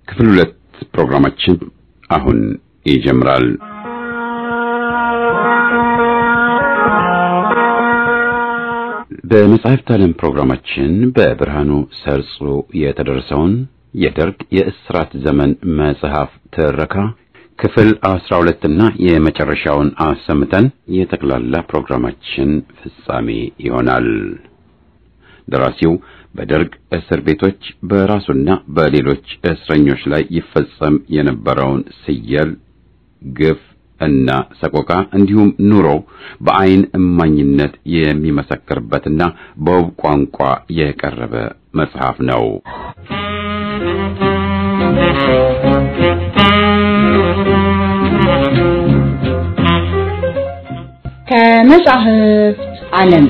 ክፍል ሁለት ፕሮግራማችን አሁን ይጀምራል። በመጽሐፍት ዓለም ፕሮግራማችን በብርሃኑ ሰርጾ የተደረሰውን የደርግ የእስራት ዘመን መጽሐፍ ትረካ ክፍል አስራ ሁለትና የመጨረሻውን አሰምተን የጠቅላላ ፕሮግራማችን ፍጻሜ ይሆናል። ደራሲው በደርግ እስር ቤቶች በራሱና በሌሎች እስረኞች ላይ ይፈጸም የነበረውን ስየል፣ ግፍ እና ሰቆቃ እንዲሁም ኑሮ በአይን እማኝነት የሚመሰክርበትና በውብ ቋንቋ የቀረበ መጽሐፍ ነው። ከመጻሕፍት ዓለም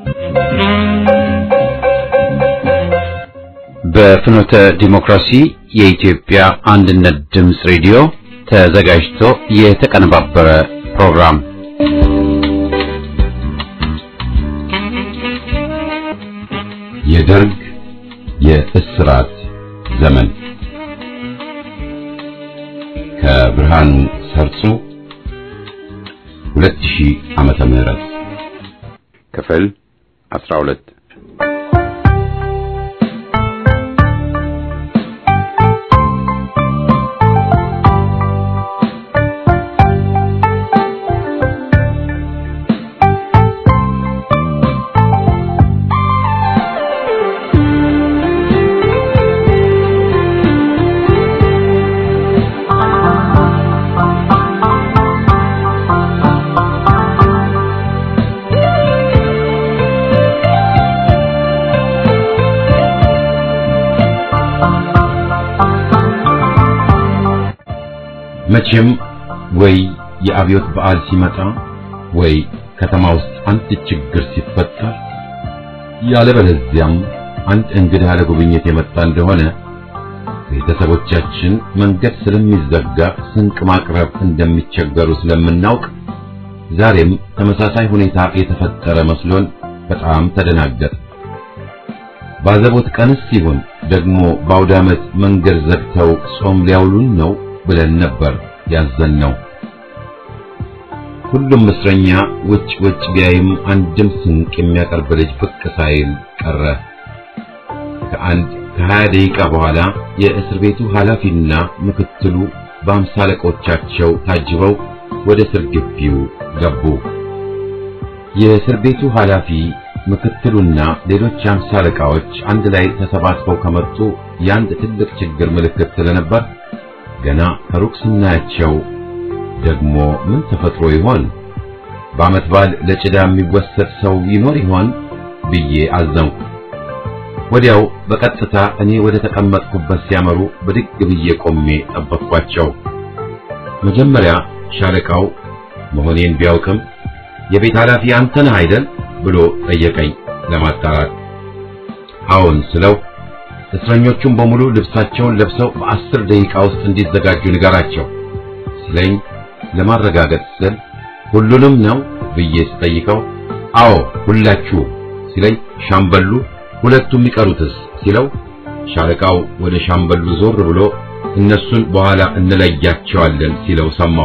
በፍኖተ ዲሞክራሲ የኢትዮጵያ አንድነት ድምፅ ሬዲዮ ተዘጋጅቶ የተቀነባበረ ፕሮግራም የደርግ የእስራት ዘመን ከብርሃኑ ሰርጾ 2000 ዓመተ ምህረት ክፍል 12 መቼም ወይ የአብዮት በዓል ሲመጣ ወይ ከተማ ውስጥ አንድ ችግር ሲፈጠር ያለበለዚያም አንድ እንግዳ ለጉብኝት የመጣ እንደሆነ ቤተሰቦቻችን መንገድ ስለሚዘጋ ስንቅ ማቅረብ እንደሚቸገሩ ስለምናውቅ ዛሬም ተመሳሳይ ሁኔታ የተፈጠረ መስሎን በጣም ተደናገጥ። ባዘቦት ቀንስ ሲሆን ደግሞ በአውደ ዓመት መንገድ ዘግተው ጾም ሊያውሉን ነው ብለን ነበር ያዘንነው። ሁሉም እስረኛ ውጭ ውጭ ቢያይም አንድም ስንቅ የሚያቀርብ ልጅ ብቅ ሳይል ቀረ። ከአንድ ከሀያ ደቂቃ በኋላ የእስር ቤቱ ኃላፊና ምክትሉ በአምሳ አለቆቻቸው ታጅበው ወደ እስር ግቢው ገቡ። የእስር ቤቱ ኃላፊ ምክትሉና ሌሎች የአምሳ አለቃዎች አንድ ላይ ተሰባስበው ከመጡ የአንድ ትልቅ ችግር ምልክት ስለነበር ገና ከሩቅ ስናያቸው ደግሞ ምን ተፈጥሮ ይሆን? በዓመት በዓል ለጭዳ የሚወሰድ ሰው ይኖር ይሆን ብዬ አዘንኩ። ወዲያው በቀጥታ እኔ ወደ ተቀመጥኩበት ሲያመሩ ብድግ ብዬ ቆሜ ጠበቅኳቸው። መጀመሪያ ሻለቃው መሆኔን ቢያውቅም የቤት ኃላፊ አንተ ነህ አይደል ብሎ ጠየቀኝ ለማጣራት። አዎን ስለው እስረኞቹም በሙሉ ልብሳቸውን ለብሰው በአስር ደቂቃ ውስጥ እንዲዘጋጁ ንገራቸው ሲለኝ ለማረጋገጥ ስል ሁሉንም ነው ብዬ ስጠይቀው አዎ ሁላችሁ ሲለኝ ሻምበሉ ሁለቱ የሚቀሩትስ ሲለው ሻለቃው ወደ ሻምበሉ ዞር ብሎ እነሱን በኋላ እንለያቸዋለን ሲለው ሰማሁ።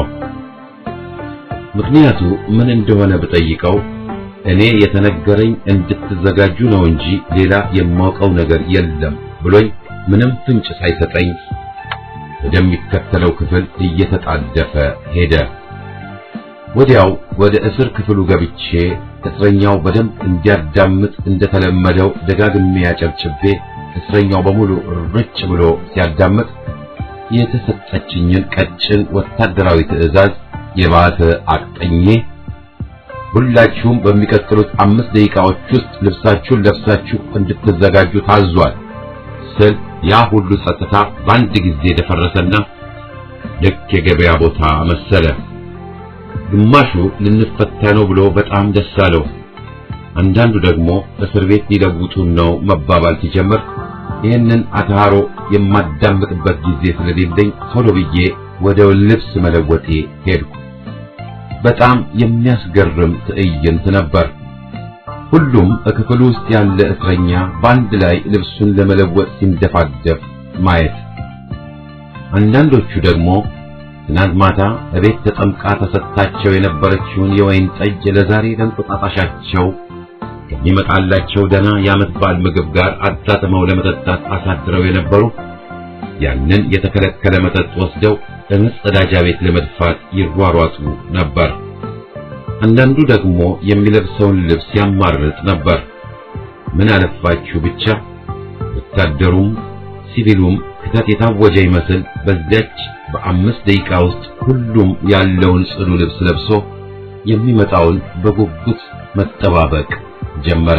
ምክንያቱ ምን እንደሆነ ብጠይቀው እኔ የተነገረኝ እንድትዘጋጁ ነው እንጂ ሌላ የማውቀው ነገር የለም ብሎኝ ምንም ፍንጭ ሳይሰጠኝ ወደሚከተለው ክፍል እየተጣደፈ ሄደ። ወዲያው ወደ እስር ክፍሉ ገብቼ እስረኛው በደንብ እንዲያዳምጥ እንደተለመደው ደጋግሜ ያጨብጭቤ እስረኛው በሙሉ ርጭ ብሎ ሲያዳምጥ የተሰጠችኝን ቀጭን ወታደራዊ ትዕዛዝ የባተ አቅጠኜ ሁላችሁም በሚቀጥሉት አምስት ደቂቃዎች ውስጥ ልብሳችሁን ለብሳችሁ እንድትዘጋጁ ታዟል ስል ያ ሁሉ ጸጥታ በአንድ ጊዜ ደፈረሰና ልክ የገበያ ቦታ መሰለ። ግማሹ ልንፈታ ነው ብሎ በጣም ደስ አለው። አንዳንዱ ደግሞ እስር ቤት ሊለውጡን ነው መባባል ሲጀምር ይህንን አታሮ የማዳምጥበት ጊዜ ስለሌለኝ ቶሎ ብዬ ወደ ልብስ መለወጤ ሄድኩ። በጣም የሚያስገርም ትዕይንት ነበር። ሁሉም በክፍሉ ውስጥ ያለ እስረኛ በአንድ ላይ ልብሱን ለመለወጥ ሲንደፋደፍ ማየት። አንዳንዶቹ ደግሞ ትናንት ማታ እቤት ተጠምቃ ተሰጥታቸው የነበረችውን የወይን ጠጅ ለዛሬ ለእንቁጣጣሻቸው ከሚመጣላቸው ደና የዓመት በዓል ምግብ ጋር አጣጥመው ለመጠጣት አሳድረው የነበሩ ያንን የተከለከለ መጠጥ ወስደው ለመጸዳጃ ቤት ለመድፋት ይሯሯጡ ነበር። አንዳንዱ ደግሞ የሚለብሰውን ልብስ ያማርጥ ነበር። ምን አለፋችሁ ብቻ ወታደሩም ሲቪሉም ክተት የታወጀ ይመስል በዚያች በአምስት ደቂቃ ውስጥ ሁሉም ያለውን ጽዱ ልብስ ለብሶ የሚመጣውን በጉጉት መጠባበቅ ጀመረ።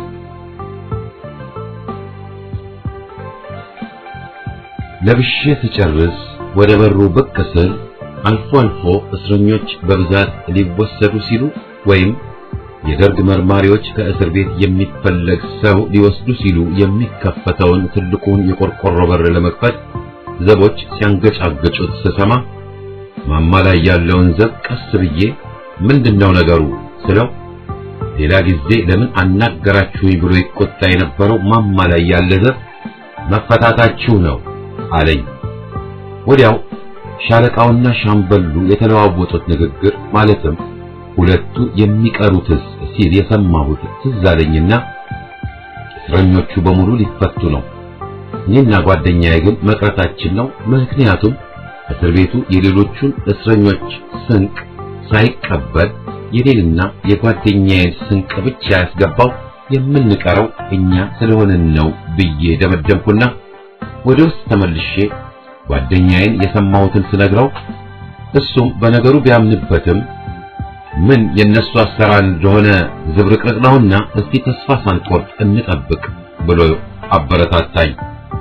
ለብሼ ስጨርስ ወደ በሩ ብቅ ስል አልፎ አልፎ እስረኞች በብዛት ሊወሰዱ ሲሉ ወይም የደርግ መርማሪዎች ከእስር ቤት የሚፈለግ ሰው ሊወስዱ ሲሉ የሚከፈተውን ትልቁን የቆርቆሮ በር ለመክፈት ዘቦች ሲያንገጫገጩት ስሰማ ማማ ላይ ያለውን ዘብ ቀስ ብዬ ምንድነው ነገሩ ስለው ሌላ ጊዜ ለምን አናገራችሁኝ ብሎ ይቆጣ የነበረው ማማ ላይ ያለ ዘብ መፈታታችሁ ነው አለኝ። ወዲያው ሻለቃውና ሻምበሉ የተለዋወጡት ንግግር ማለትም ሁለቱ የሚቀሩትስ ሲል የሰማሁት ትዝ አለኝና እስረኞቹ በሙሉ ሊፈቱ ነው፣ እኔና ጓደኛዬ ግን መቅረታችን ነው። ምክንያቱም እስር ቤቱ የሌሎቹን እስረኞች ስንቅ ሳይቀበል የኔንና የጓደኛዬን ስንቅ ብቻ ያስገባው የምንቀረው እኛ ስለሆንን ነው ብዬ ደመደምኩና ወደ ውስጥ ተመልሼ ጓደኛዬን የሰማሁትን ስነግረው እሱም በነገሩ ቢያምንበትም ምን የነሱ አሰራር እንደሆነ ዝብርቅርቅ ነውና እስቲ ተስፋ ሳንቆርጥ እንጠብቅ ብሎ አበረታታኝ።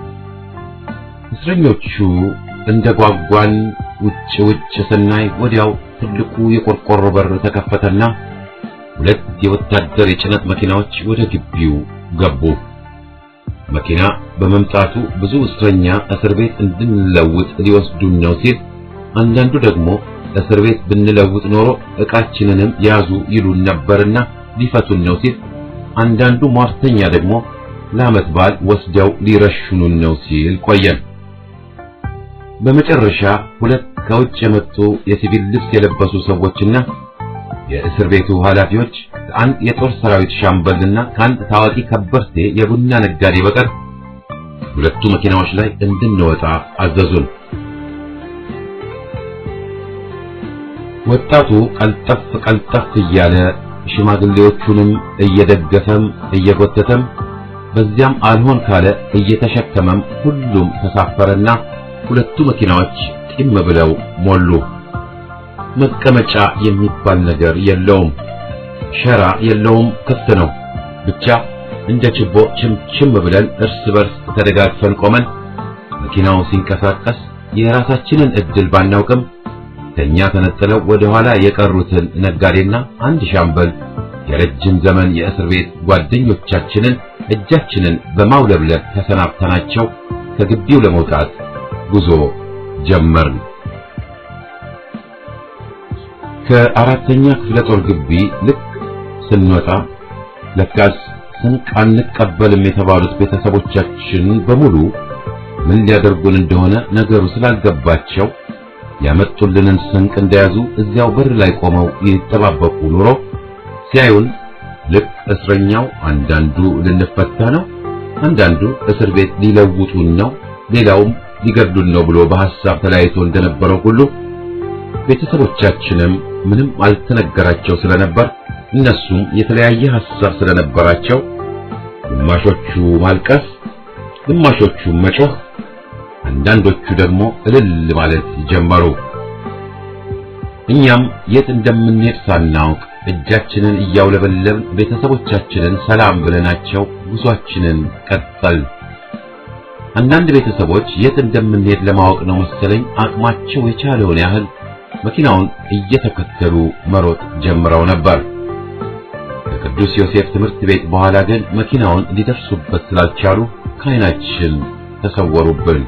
እስረኞቹ እንደ ጓጓን ውጭ ውጭ ስናይ ወዲያው ትልቁ የቆርቆሮ በር ተከፈተና ሁለት የወታደር የጭነት መኪናዎች ወደ ግቢው ገቡ። መኪና በመምጣቱ ብዙ እስረኛ እስር ቤት እንድንለውጥ ሊወስዱን ነው ሲል፣ አንዳንዱ ደግሞ እስር ቤት ብንለውጥ ኖሮ ዕቃችንንም ያዙ ይሉን ነበርና ሊፈቱን ነው ሲል፣ አንዳንዱ ሟርተኛ ደግሞ ለዓመት በዓል ወስደው ሊረሽኑን ነው ሲል ቆየን። በመጨረሻ ሁለት ከውጭ የመጡ የሲቪል ልብስ የለበሱ ሰዎችና የእስር ቤቱ ኃላፊዎች ከአንድ የጦር ሰራዊት ሻምበልና ከአንድ ታዋቂ ከበርቴ የቡና ነጋዴ በቀር ሁለቱ መኪናዎች ላይ እንድንወጣ አዘዙን። ወጣቱ ቀልጠፍ ቀልጠፍ እያለ ሽማግሌዎቹንም እየደገፈም እየጎተተም በዚያም አልሆን ካለ እየተሸከመም ሁሉም ተሳፈረና ሁለቱ መኪናዎች ጢም ብለው ሞሉ። መቀመጫ የሚባል ነገር የለውም። ሸራ የለውም፣ ክፍት ነው። ብቻ እንደ ችቦ ችምችም ብለን እርስ በርስ ተደጋግፈን ቆመን መኪናው ሲንቀሳቀስ የራሳችንን እድል ባናውቅም ከኛ ተነጥለው ወደ ኋላ የቀሩትን ነጋዴና አንድ ሻምበል የረጅም ዘመን የእስር ቤት ጓደኞቻችንን እጃችንን በማውለብለብ ተሰናብተናቸው ከግቢው ለመውጣት ጉዞ ጀመርን። ከአራተኛ ክፍለ ጦር ግቢ ልክ ስንወጣ ለካስ ስንቅ አንቀበልም የተባሉት ቤተሰቦቻችን በሙሉ ምን ሊያደርጉን እንደሆነ ነገሩ ስላልገባቸው ያመጡልንን ስንቅ እንደያዙ እዚያው በር ላይ ቆመው ይጠባበቁ ኑሮ ሲያዩን ልክ እስረኛው አንዳንዱ ልንፈታ ነው፣ አንዳንዱ እስር ቤት ሊለውጡን ነው፣ ሌላውም ሊገድሉን ነው ብሎ በሐሳብ ተለያይቶ እንደነበረው ሁሉ ቤተሰቦቻችንም ምንም አልተነገራቸው ስለነበር እነሱም የተለያየ ሐሳብ ስለነበራቸው ግማሾቹ ማልቀስ፣ ግማሾቹ መጮህ፣ አንዳንዶቹ ደግሞ እልል ማለት ጀመሩ። እኛም የት እንደምንሄድ ሳናውቅ እጃችንን እያውለበለብን ቤተሰቦቻችንን ሰላም ብለናቸው ጉዟችንን ቀጠል። አንዳንድ ቤተሰቦች የት እንደምንሄድ ለማወቅ ነው መሰለኝ አቅማቸው የቻለውን ያህል መኪናውን እየተከተሉ መሮጥ ጀምረው ነበር። ከቅዱስ ዮሴፍ ትምህርት ቤት በኋላ ግን መኪናውን ሊደርሱበት ስላልቻሉ ከዓይናችን ተሰወሩብን።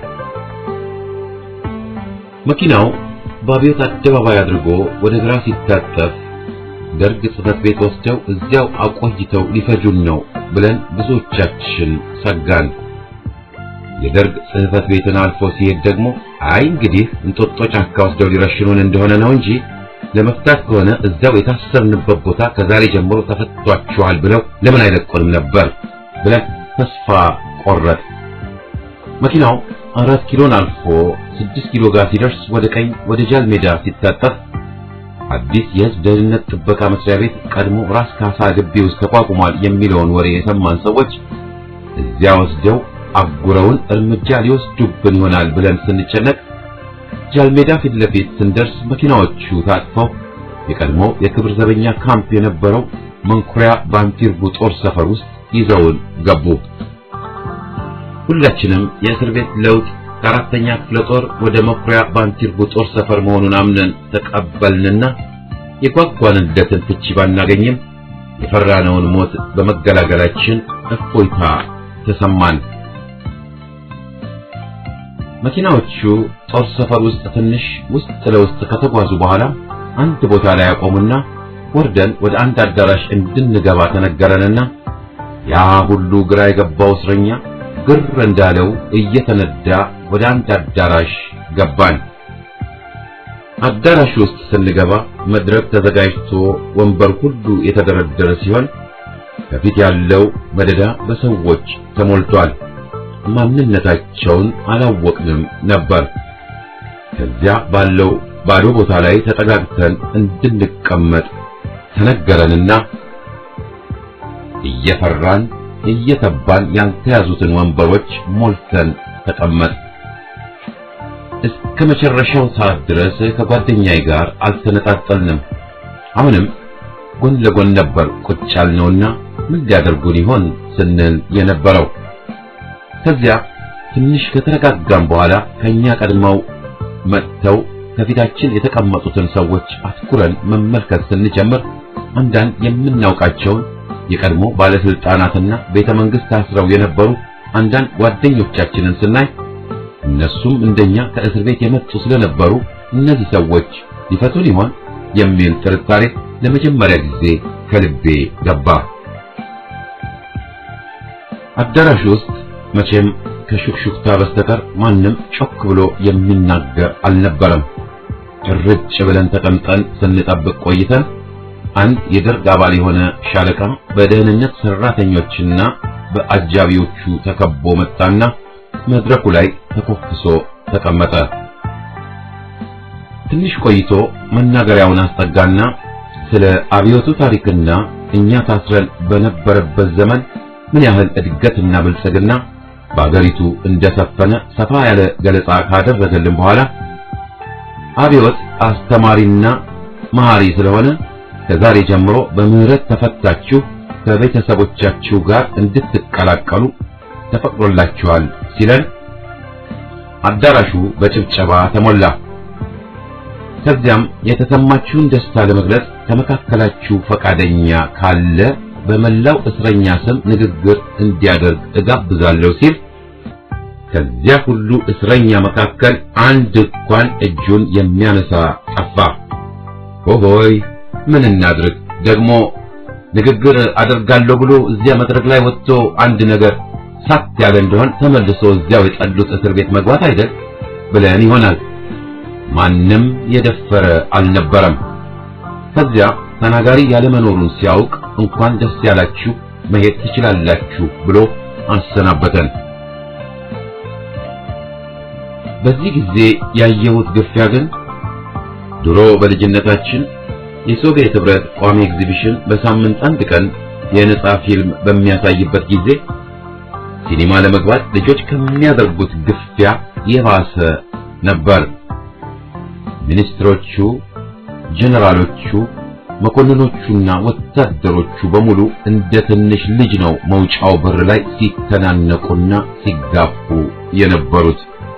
መኪናው በአብዮት አደባባይ አድርጎ ወደ ግራ ሲታጠፍ ደርግ ጽሕፈት ቤት ወስደው እዚያው አቆይተው ሊፈጁን ነው ብለን ብዙዎቻችን ሰጋን። የደርግ ጽሕፈት ቤትን አልፎ ሲሄድ ደግሞ አይ እንግዲህ እንጦጦ ጫካ ወስደው ሊረሽኑን እንደሆነ ነው እንጂ ለመፍታት ከሆነ እዛው የታሰርንበት ቦታ ከዛሬ ጀምሮ ተፈቷችኋል ብለው ለምን አይለቁንም ነበር ብለን ተስፋ ቆረጥ። መኪናው አራት ኪሎን አልፎ ስድስት ኪሎ ጋር ሲደርስ ወደ ቀኝ ወደ ጃል ሜዳ ሲታጠፍ አዲስ የሕዝብ ደህንነት ጥበቃ መስሪያ ቤት ቀድሞ ራስ ካሳ ግቢ ውስጥ ተቋቁሟል የሚለውን ወሬ የሰማን ሰዎች እዚያ ወስደው አጉረውን እርምጃ ሊወስዱብን ይሆናል ብለን ስንጨነቅ ጃልሜዳ ፊት ለፊት ስንደርስ መኪናዎቹ ታጥፈው የቀድሞ የክብር ዘበኛ ካምፕ የነበረው መንኩሪያ ባንቲርቡ ጦር ሰፈር ውስጥ ይዘውን ገቡ። ሁላችንም የእስር ቤት ለውጥ ከአራተኛ ክፍለ ጦር ወደ መኩሪያ ባንቲርቡ ጦር ሰፈር መሆኑን አምነን ተቀበልንና የጓጓንለትን ፍቺ ባናገኝም የፈራነውን ሞት በመገላገላችን እፎይታ ተሰማን። መኪናዎቹ ጦር ሰፈር ውስጥ ትንሽ ውስጥ ለውስጥ ከተጓዙ በኋላ አንድ ቦታ ላይ ያቆሙና ወርደን ወደ አንድ አዳራሽ እንድንገባ ተነገረንና ያ ሁሉ ግራ የገባው እስረኛ ግር እንዳለው እየተነዳ ወደ አንድ አዳራሽ ገባን። አዳራሽ ውስጥ ስንገባ መድረክ ተዘጋጅቶ ወንበር ሁሉ የተደረደረ ሲሆን ከፊት ያለው መደዳ በሰዎች ተሞልቷል። ማንነታቸውን አላወቅንም ነበር። ከዚያ ባለው ባዶ ቦታ ላይ ተጠጋግተን እንድንቀመጥ ተነገረንና እየፈራን እየተባን ያልተያዙትን ወንበሮች ሞልተን ተቀመጥ። እስከ መጨረሻው ሰዓት ድረስ ከጓደኛዬ ጋር አልተነጣጠልንም። አሁንም ጎን ለጎን ነበር ቁጭ ያልነውና ምን ሊያደርጉን ይሆን ስንል የነበረው። ከዚያ ትንሽ ከተረጋጋም በኋላ ከኛ ቀድመው መጥተው ከፊታችን የተቀመጡትን ሰዎች አትኩረን መመልከት ስንጀምር አንዳንድ የምናውቃቸውን የቀድሞ ባለስልጣናትና ቤተ መንግስት ታስረው የነበሩ አንዳንድ ጓደኞቻችንን ስናይ እነሱም እንደኛ ከእስር ቤት የመጡ ስለነበሩ እነዚህ ሰዎች ሊፈቱን ይሆን የሚል ጥርጣሬ ለመጀመሪያ ጊዜ ከልቤ ገባ። አዳራሽ ውስጥ መቼም ከሹክሹክታ በስተቀር ማንም ጮክ ብሎ የሚናገር አልነበረም። ጭርጭ ብለን ተቀምጠን ስንጠብቅ ቆይተን አንድ የደርግ አባል የሆነ ሻለቃ በደህንነት ሰራተኞችና በአጃቢዎቹ ተከቦ መጣና መድረኩ ላይ ተኮፍሶ ተቀመጠ። ትንሽ ቆይቶ መናገሪያውን አስጠጋና ስለ አብዮቱ ታሪክና እኛ ታስረን በነበረበት ዘመን ምን ያህል እድገትና ብልጽግና በአገሪቱ እንደሰፈነ ሰፋ ያለ ገለጻ ካደረገልን በኋላ አብዮት አስተማሪና መሐሪ ስለሆነ ከዛሬ ጀምሮ በምህረት ተፈታችሁ ከቤተሰቦቻችሁ ጋር እንድትቀላቀሉ ተፈቅዶላችኋል ሲለን አዳራሹ በጭብጨባ ተሞላ። ከዚያም የተሰማችሁን ደስታ ለመግለጽ ከመካከላችሁ ፈቃደኛ ካለ በመላው እስረኛ ስም ንግግር እንዲያደርግ እጋብዛለሁ ሲል ከዚያ ሁሉ እስረኛ መካከል አንድ እንኳን እጁን የሚያነሳ ጠፋ። ሆሆይ ምን እናድርግ ደግሞ ንግግር አደርጋለሁ ብሎ እዚያ መድረክ ላይ ወጥቶ አንድ ነገር ሳት ያለ እንደሆን ተመልሶ እዚያው የጠሉት እስር ቤት መግባት አይደል ብለን ይሆናል። ማንም የደፈረ አልነበረም። ከዚያ ተናጋሪ ያለመኖሩን ሲያውቅ እንኳን ደስ ያላችሁ መሄድ ትችላላችሁ ብሎ አሰናበተን። በዚህ ጊዜ ያየሁት ግፊያ ግን ድሮ በልጅነታችን የሶቪየት ህብረት ቋሚ ኤግዚቢሽን በሳምንት አንድ ቀን የነጻ ፊልም በሚያሳይበት ጊዜ ሲኒማ ለመግባት ልጆች ከሚያደርጉት ግፊያ የባሰ ነበር። ሚኒስትሮቹ፣ ጀነራሎቹ፣ መኮንኖቹና ወታደሮቹ በሙሉ እንደ ትንሽ ልጅ ነው መውጫው በር ላይ ሲተናነቁና ሲጋፉ የነበሩት።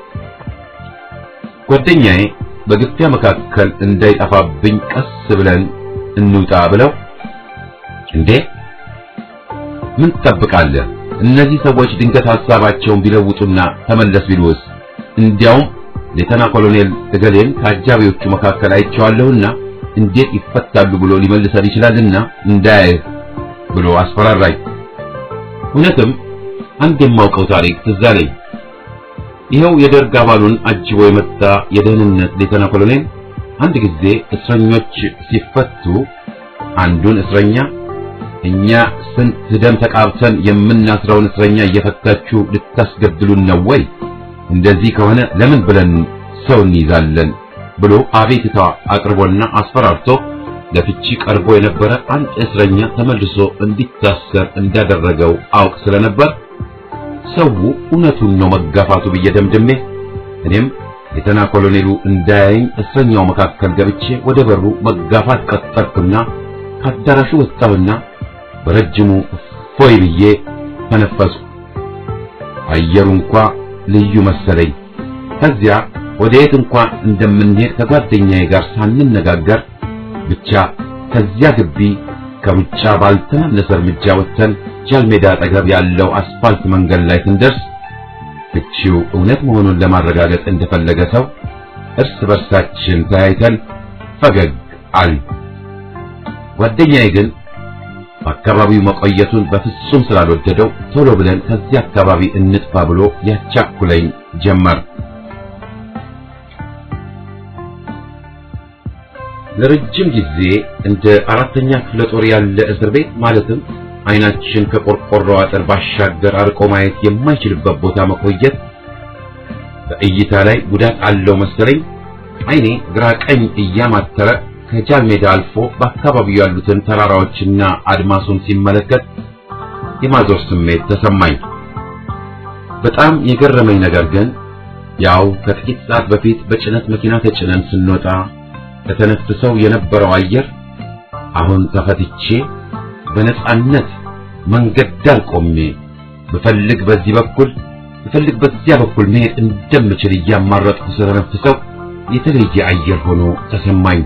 ጓደኛዬ በግፊያ መካከል እንዳይጠፋብኝ ቀስ ብለን እንውጣ ብለው እንዴ ምን ትጠብቃለህ? እነዚህ ሰዎች ድንገት ሐሳባቸውን ቢለውጡና ተመለስ ቢሉስ? እንዲያውም ሌተና ኮሎኔል እገሌን ከአጃቢዎቹ መካከል አይቼዋለሁና እንዴት ይፈታሉ ብሎ ሊመልሰን ይችላልና እንዳያየህ ብሎ አስፈራራኝ። እውነትም አንድ የማውቀው ታሪክ ትዝ አለኝ። ይኸው የደርግ አባሉን አጅቦ የመጣ የደህንነት ሌተና ኮሎኔል አንድ ጊዜ እስረኞች ሲፈቱ አንዱን እስረኛ እኛ ስንት ደም ተቃብተን የምናስረውን እስረኛ እየፈታችሁ ልታስገድሉን ነው ወይ? እንደዚህ ከሆነ ለምን ብለን ሰው እንይዛለን ብሎ አቤቱታ አቅርቦና አስፈራርቶ ለፍቺ ቀርቦ የነበረ አንድ እስረኛ ተመልሶ እንዲታሰር እንዳደረገው አውቅ ስለነበር ሰው እውነቱን ነው መጋፋቱ ብዬ ደምድሜ እኔም ሌተና ኮሎኔሉ እንዳያይኝ እስረኛው መካከል ገብቼ ወደ በሩ መጋፋት ቀጠልኩና ከአዳራሹ ወጣሁና በረጅሙ ፎይ ብዬ ተነፈስኩ። አየሩ እንኳ ልዩ መሰለኝ። ከዚያ ወደ የት እንኳ እንደምንሄድ ከጓደኛዬ ጋር ሳንነጋገር ብቻ ከዚያ ግቢ ከሩጫ ባልተናነሰ እርምጃ ወጥተን ጃልሜዳ አጠገብ ያለው አስፋልት መንገድ ላይ ስንደርስ ፍቺው እውነት መሆኑን ለማረጋገጥ እንደፈለገ ሰው እርስ በርሳችን ተያይተን ፈገግ አልን። ጓደኛዬ ግን በአካባቢው መቆየቱን በፍጹም ስላልወደደው ቶሎ ብለን ከዚህ አካባቢ እንጥፋ ብሎ ያቻኩለኝ ጀመር። ለረጅም ጊዜ እንደ አራተኛ ክፍለ ጦር ያለ እስር ቤት ማለትም አይናችን ከቆርቆሮ አጥር ባሻገር አርቆ ማየት የማይችልበት ቦታ መቆየት በእይታ ላይ ጉዳት አለው መሰለኝ። አይኔ ግራ ቀኝ እያማተረ ከጃል ሜዳ አልፎ በአካባቢው ያሉትን ተራራዎችና አድማሱን ሲመለከት የማዞር ስሜት ተሰማኝ። በጣም የገረመኝ ነገር ግን ያው ከጥቂት ሰዓት በፊት በጭነት መኪና ተጭነን ስንወጣ ከተነፍሰው የነበረው አየር አሁን ተፈትቼ በነጻነት መንገድ ዳር ቆሜ ብፈልግ በዚህ በኩል ብፈልግ በዚያ በኩል መሄድ እንደምችል እያማረጥኩ ስለተነፍሰው የተለየ አየር ሆኖ ተሰማኝ።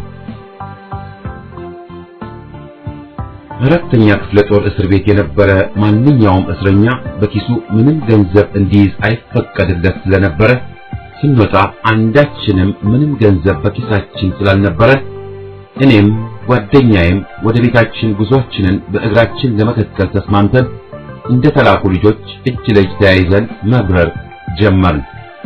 አራተኛ ክፍለ ጦር እስር ቤት የነበረ ማንኛውም እስረኛ በኪሱ ምንም ገንዘብ እንዲይዝ አይፈቀድለት ስለነበረ ስንወጣ አንዳችንም ምንም ገንዘብ በኪሳችን ስላልነበረ እኔም ጓደኛዬም ወደ ቤታችን ጉዟችንን በእግራችን ለመከተል ተስማምተን እንደ ተላኩ ልጆች እጅ ለእጅ ተያይዘን መብረር ጀመርን።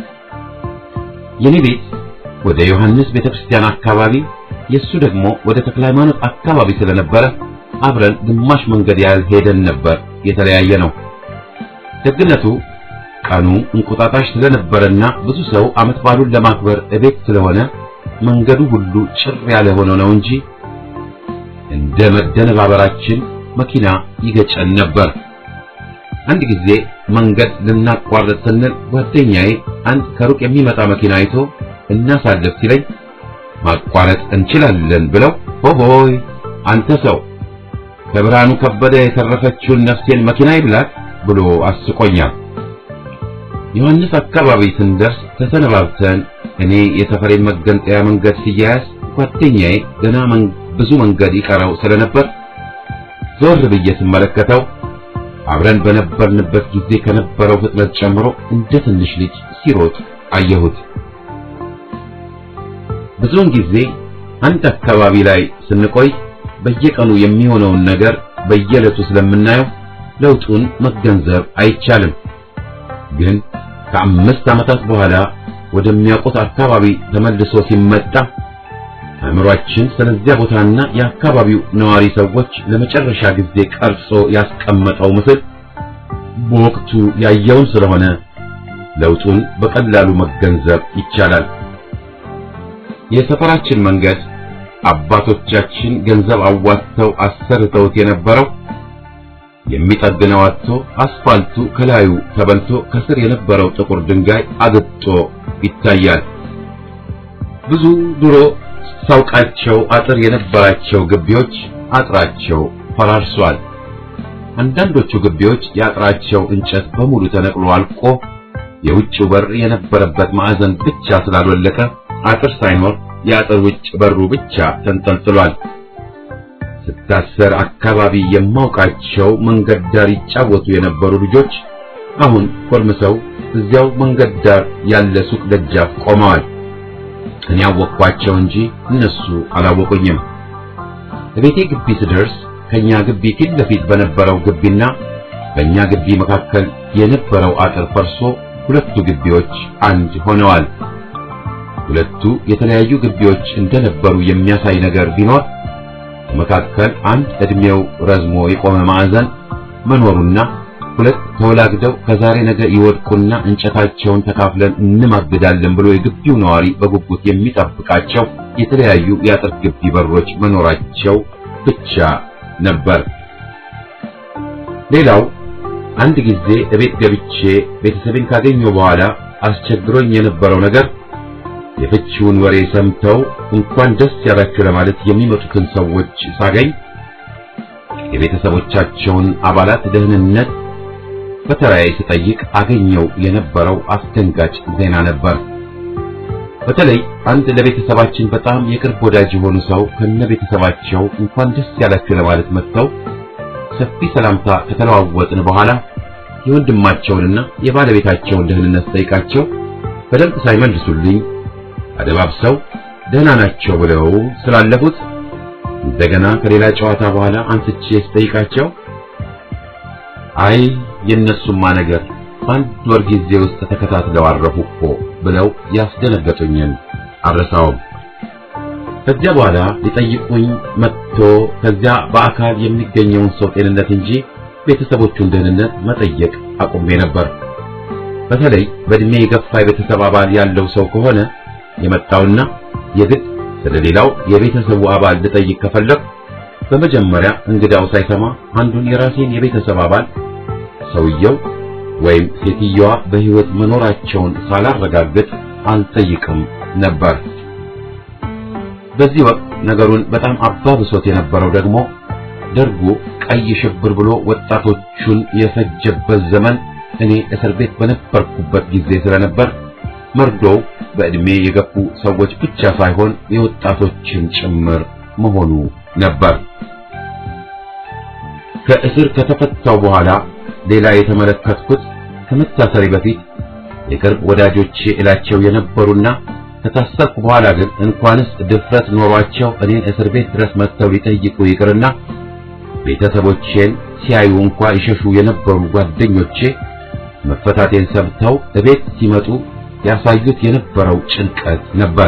የኔ ቤት ወደ ዮሐንስ ቤተክርስቲያን አካባቢ፣ የሱ ደግሞ ወደ ተክለ ሃይማኖት አካባቢ ስለነበረ አብረን ግማሽ መንገድ ያህል ሄደን ነበር የተለያየ ነው። ደግነቱ ቀኑ እንቁጣጣሽ ስለነበረና ብዙ ሰው ዓመት በዓሉን ለማክበር እቤት ስለሆነ መንገዱ ሁሉ ጭር ያለ ሆኖ ነው እንጂ እንደ መደነባበራችን መኪና ይገጨን ነበር። አንድ ጊዜ መንገድ ልናቋርጥ ስንል ጓደኛዬ አንድ ከሩቅ የሚመጣ መኪና አይቶ እናሳልፍ ሲለኝ ማቋረጥ እንችላለን ብለው ሆሆይ አንተ ሰው ከብርሃኑ ከበደ የተረፈችውን ነፍሴን መኪና ይብላት ብሎ አስቆኛል። ዮሐንስ አካባቢ ስንደርስ ተሰነባብተን እኔ የተፈሬን መገንጠያ መንገድ ሲያያዝ ጓደኛዬ ገና ብዙ መንገድ ይቀረው ስለነበር ዞር ብዬ ስመለከተው አብረን በነበርንበት ጊዜ ከነበረው ፍጥነት ጨምሮ እንደ ትንሽ ልጅ ሲሮጥ አየሁት። ብዙውን ጊዜ አንድ አካባቢ ላይ ስንቆይ በየቀኑ የሚሆነውን ነገር በየዕለቱ ስለምናየው ለውጡን መገንዘብ አይቻልም። ግን ከአምስት ዓመታት በኋላ ወደሚያውቁት አካባቢ ተመልሶ ሲመጣ አእምሯችን ስለዚያ ቦታና የአካባቢው ነዋሪ ሰዎች ለመጨረሻ ጊዜ ቀርጾ ያስቀመጠው ምስል በወቅቱ ያየውን ስለሆነ ለውጡን በቀላሉ መገንዘብ ይቻላል። የሰፈራችን መንገድ አባቶቻችን ገንዘብ አዋጥተው አሰርተውት የነበረው የሚጠግነው አጥቶ አስፋልቱ ከላዩ ተበልቶ ከስር የነበረው ጥቁር ድንጋይ አግጦ ይታያል። ብዙ ድሮ ሳውቃቸው አጥር የነበራቸው ግቢዎች አጥራቸው ፈራርሷል። አንዳንዶቹ ግቢዎች የአጥራቸው እንጨት በሙሉ ተነቅሎ አልቆ የውጭው በር የነበረበት ማዕዘን ብቻ ስላልወለቀ አጥር ሳይኖር የአጥር ውጭ በሩ ብቻ ተንጠልጥሏል። ስታሰር አካባቢ የማውቃቸው መንገድ ዳር ይጫወቱ የነበሩ ልጆች አሁን ኮርምሰው እዚያው መንገድ ዳር ያለ ሱቅ ደጃፍ ቆመዋል። እኔ አወቅኳቸው እንጂ እነሱ አላወቁኝም። በቤቴ ግቢ ስደርስ ከኛ ግቢ ፊት ለፊት በነበረው ግቢና በእኛ ግቢ መካከል የነበረው አጥር ፈርሶ ሁለቱ ግቢዎች አንድ ሆነዋል። ሁለቱ የተለያዩ ግቢዎች እንደነበሩ የሚያሳይ ነገር ቢኖር መካከል አንድ እድሜው ረዝሞ የቆመ ማዕዘን መኖሩና ሁለት ተወላግደው ከዛሬ ነገ ይወድቁና እንጨታቸውን ተካፍለን እንማግዳለን ብሎ የግቢው ነዋሪ በጉጉት የሚጠብቃቸው የተለያዩ የአጥር ግቢ በሮች መኖራቸው ብቻ ነበር። ሌላው አንድ ጊዜ እቤት ገብቼ ቤተሰቤን ካገኘሁ በኋላ አስቸግሮኝ የነበረው ነገር የፍቺውን ወሬ ሰምተው እንኳን ደስ ያላችሁ ለማለት የሚመጡትን ሰዎች ሳገኝ የቤተሰቦቻቸውን አባላት ደህንነት በተራዬ ስጠይቅ አገኘው የነበረው አስደንጋጭ ዜና ነበር። በተለይ አንድ ለቤተሰባችን በጣም የቅርብ ወዳጅ የሆኑ ሰው ከነ ቤተሰባቸው እንኳን ደስ ያላችሁ ለማለት መጥተው ሰፊ ሰላምታ ከተለዋወጥን በኋላ የወንድማቸውንና የባለቤታቸውን ደህንነት ጠይቃቸው በደንብ ሳይመልሱልኝ አደባብሰው ደህና ናቸው ብለው ስላለፉት እንደገና ከሌላ ጨዋታ በኋላ አንስቼ ስጠይቃቸው አይ የእነሱማ ነገር በአንድ ወር ጊዜ ውስጥ ተከታትለው አረፉ እኮ ብለው ያስደነገጡኝን አልረሳውም። ከዚያ በኋላ ሊጠይቁኝ መጥቶ ከዚያ በአካል የሚገኘውን ሰው ጤንነት እንጂ ቤተሰቦቹን ደህንነት መጠየቅ አቁሜ ነበር። በተለይ በእድሜ የገፋ የቤተሰብ አባል ያለው ሰው ከሆነ የመጣውና የግድ ስለሌላው የቤተሰቡ አባል ልጠይቅ ከፈለግ በመጀመሪያ እንግዳው ሳይሰማ አንዱን የራሴን የቤተሰብ አባል ሰውየው ወይም ሴትየዋ በሕይወት መኖራቸውን ሳላረጋግጥ አልጠይቅም ነበር። በዚህ ወቅት ነገሩን በጣም አባብሶት የነበረው ደግሞ ደርጉ ቀይ ሽብር ብሎ ወጣቶቹን የፈጀበት ዘመን እኔ እስር ቤት በነበርኩበት ጊዜ ስለነበር መርዶው በዕድሜ የገፉ ሰዎች ብቻ ሳይሆን የወጣቶችን ጭምር መሆኑ ነበር። ከእስር ከተፈታው በኋላ ሌላ የተመለከትኩት ከመታሰሪ በፊት የቅርብ ወዳጆቼ እላቸው የነበሩና ከታሰርኩ በኋላ ግን እንኳንስ ድፍረት ኖሯቸው እኔን እስር ቤት ድረስ መጥተው ሊጠይቁ ይቅርና ቤተሰቦቼን ሲያዩ እንኳ ይሸሹ የነበሩ ጓደኞቼ መፈታቴን ሰምተው እቤት ሲመጡ ያሳዩት የነበረው ጭንቀት ነበር።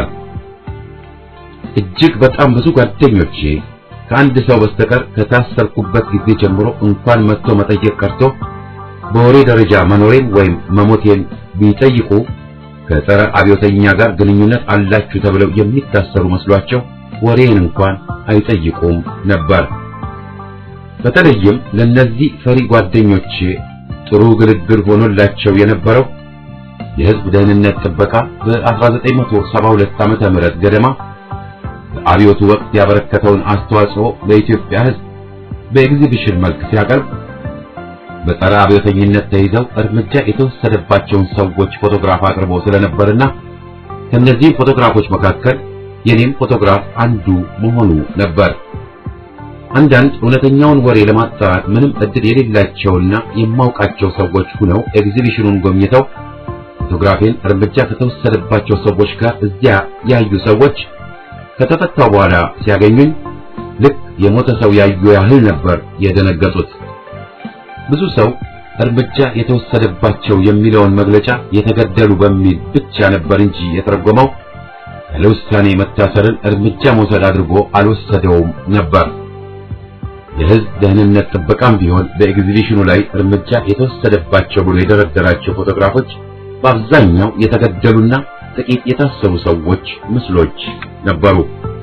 እጅግ በጣም ብዙ ጓደኞቼ ከአንድ ሰው በስተቀር ከታሰርኩበት ጊዜ ጀምሮ እንኳን መጥቶ መጠየቅ ቀርቶ በወሬ ደረጃ መኖሬን ወይም መሞቴን ቢጠይቁ ከጸረ አብዮተኛ ጋር ግንኙነት አላችሁ ተብለው የሚታሰሩ መስሏቸው ወሬን እንኳን አይጠይቁም ነበር። በተለይም ለነዚህ ፈሪ ጓደኞቼ ጥሩ ግልግል ሆኖላቸው የነበረው የሕዝብ ደህንነት ጥበቃ በ1972 ዓመተ ምህረት ገደማ በአብዮቱ ወቅት ያበረከተውን አስተዋጽኦ ለኢትዮጵያ ሕዝብ በኤግዚቢሽን መልክ ሲያቀርብ በጸረ አብዮተኝነት ተይዘው እርምጃ የተወሰደባቸውን ሰዎች ፎቶግራፍ አቅርቦ ስለነበርና ከነዚህም ፎቶግራፎች መካከል የኔም ፎቶግራፍ አንዱ መሆኑ ነበር። አንዳንድ እውነተኛውን ወሬ ለማጣራት ምንም እድል የሌላቸውና የማውቃቸው ሰዎች ሁነው ኤግዚቢሽኑን ጎብኝተው ፎቶግራፌን እርምጃ ከተወሰደባቸው ሰዎች ጋር እዚያ ያዩ ሰዎች ከተፈታው በኋላ ሲያገኙኝ ልክ የሞተ ሰው ያዩ ያህል ነበር የደነገጡት። ብዙ ሰው እርምጃ የተወሰደባቸው የሚለውን መግለጫ የተገደሉ በሚል ብቻ ነበር እንጂ የተረጎመው ያለ ውሳኔ መታሰርን እርምጃ መውሰድ አድርጎ አልወሰደውም ነበር። የሕዝብ ደህንነት ጥበቃም ቢሆን በኤግዚቢሽኑ ላይ እርምጃ የተወሰደባቸው ብሎ የደረደራቸው ፎቶግራፎች በአብዛኛው የተገደሉና ጥቂት የታሰሩ ሰዎች ምስሎች ነበሩ።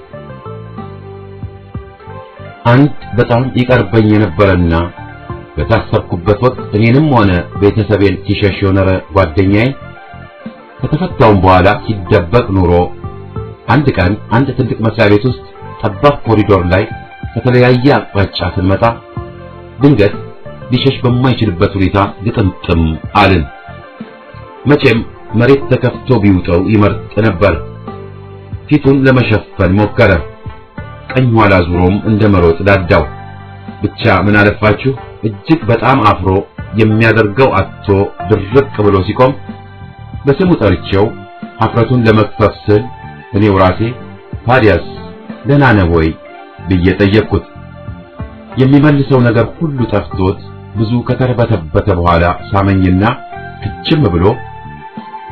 አንድ በጣም ይቀርበኝ የነበረና በታሰርኩበት ወቅት እኔንም ሆነ ቤተሰቤን ሲሸሽ የኖረ ጓደኛዬ ከተፈታውም በኋላ ሲደበቅ ኑሮ አንድ ቀን አንድ ትልቅ መስሪያ ቤት ውስጥ ጠባብ ኮሪዶር ላይ ከተለያየ አቅጣጫ ስንመጣ ድንገት ሊሸሽ በማይችልበት ሁኔታ ግጥምጥም አልን። መቼም መሬት ተከፍቶ ቢውጠው ይመርጥ ነበር። ፊቱን ለመሸፈን ሞከረ። ቀኝ ኋላ ዙሮም እንደ መሮጥ ዳዳው። ብቻ ምን አለፋችሁ እጅግ በጣም አፍሮ የሚያደርገው አጥቶ ድርቅ ብሎ ሲቆም በስሙ ጠርቼው ሀፍረቱን ለመክፈፍ ስል እኔው ራሴ ታዲያስ ደህና ነህ ወይ ብዬ ጠየቅኩት። የሚመልሰው ነገር ሁሉ ጠፍቶት ብዙ ከተርበተበተ በኋላ ሳመኝና ክችም ብሎ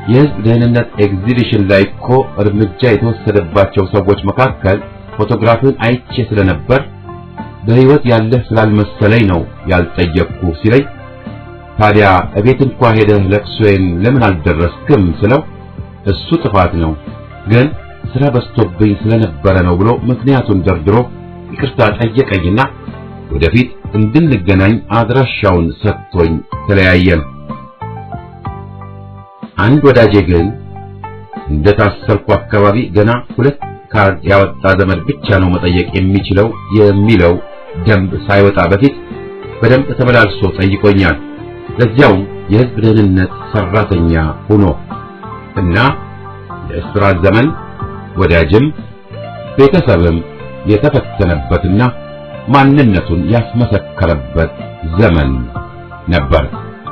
የህዝብ ደህንነት ኤግዚቢሽን ላይ እኮ እርምጃ የተወሰደባቸው ሰዎች መካከል ፎቶግራፍን አይቼ ስለነበር በህይወት ያለህ ስላልመሰለኝ ነው ያልጠየቅኩ ሲለኝ ታዲያ እቤት እንኳ ሄደህ ለቅሶዬን ለምን አልደረስክም ስለው እሱ ጥፋት ነው ግን ስራ በዝቶብኝ ስለነበረ ነው ብሎ ምክንያቱን ደርድሮ ይቅርታ ጠየቀኝና ወደፊት እንድንገናኝ አድራሻውን ሰጥቶኝ ተለያየን። አንድ ወዳጄ ግን እንደታሰርኩ አካባቢ ገና ሁለት ካርድ ያወጣ ዘመድ ብቻ ነው መጠየቅ የሚችለው የሚለው ደንብ ሳይወጣ በፊት በደንብ ተመላልሶ ጠይቆኛል። ለዚያውም የህዝብ ደህንነት ሰራተኛ ሆኖ እና የእስራት ዘመን ወዳጅም ቤተሰብም የተፈተነበትና ማንነቱን ያስመሰከረበት ዘመን ነበር።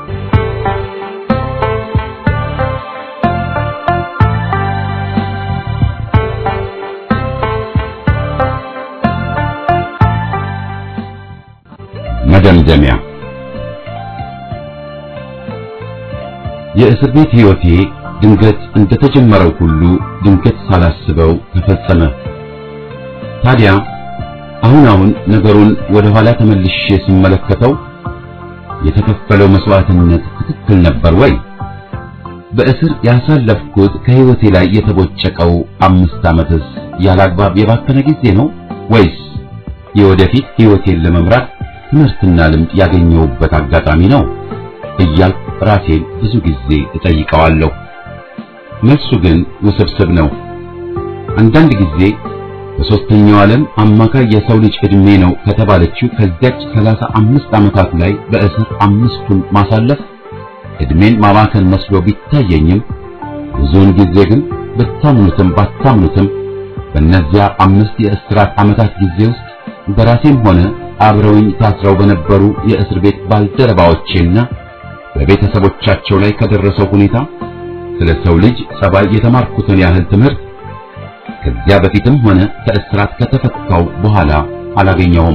መደምደሚያ የእስር ቤት ሕይወቴ ድንገት እንደተጀመረው ሁሉ ድንገት ሳላስበው ተፈጸመ። ታዲያ አሁን አሁን ነገሩን ወደ ኋላ ተመልሼ ስመለከተው የተከፈለው መስዋዕትነት ትክክል ነበር ወይ? በእስር ያሳለፍኩት ከሕይወቴ ላይ የተቦጨቀው አምስት ዓመትስ ያላግባብ የባከነ ጊዜ ነው ወይስ የወደፊት ሕይወቴን ለመምራት ትምህርትና ልምድ ያገኘሁበት አጋጣሚ ነው እያልኩ ራሴን ብዙ ጊዜ እጠይቀዋለሁ። መልሱ ግን ውስብስብ ነው። አንዳንድ ጊዜ በሦስተኛው ዓለም አማካይ የሰው ልጅ ዕድሜ ነው ከተባለችው ከዚያች ሰላሳ አምስት ዓመታት ላይ በእስር አምስቱን ማሳለፍ ዕድሜን ማባከን መስሎ ቢታየኝም ብዙውን ጊዜ ግን ብታምኑትም ባታምኑትም በእነዚያ አምስት የእስራት ዓመታት ጊዜ ውስጥ በራሴም ሆነ አብረውኝ ታስረው በነበሩ የእስር ቤት ባልደረባዎቼና በቤተሰቦቻቸው ላይ ከደረሰው ሁኔታ ስለ ሰው ልጅ ጸባይ የተማርኩትን ያህል ትምህርት ከዚያ በፊትም ሆነ ከእስራት ከተፈታው በኋላ አላገኘሁም።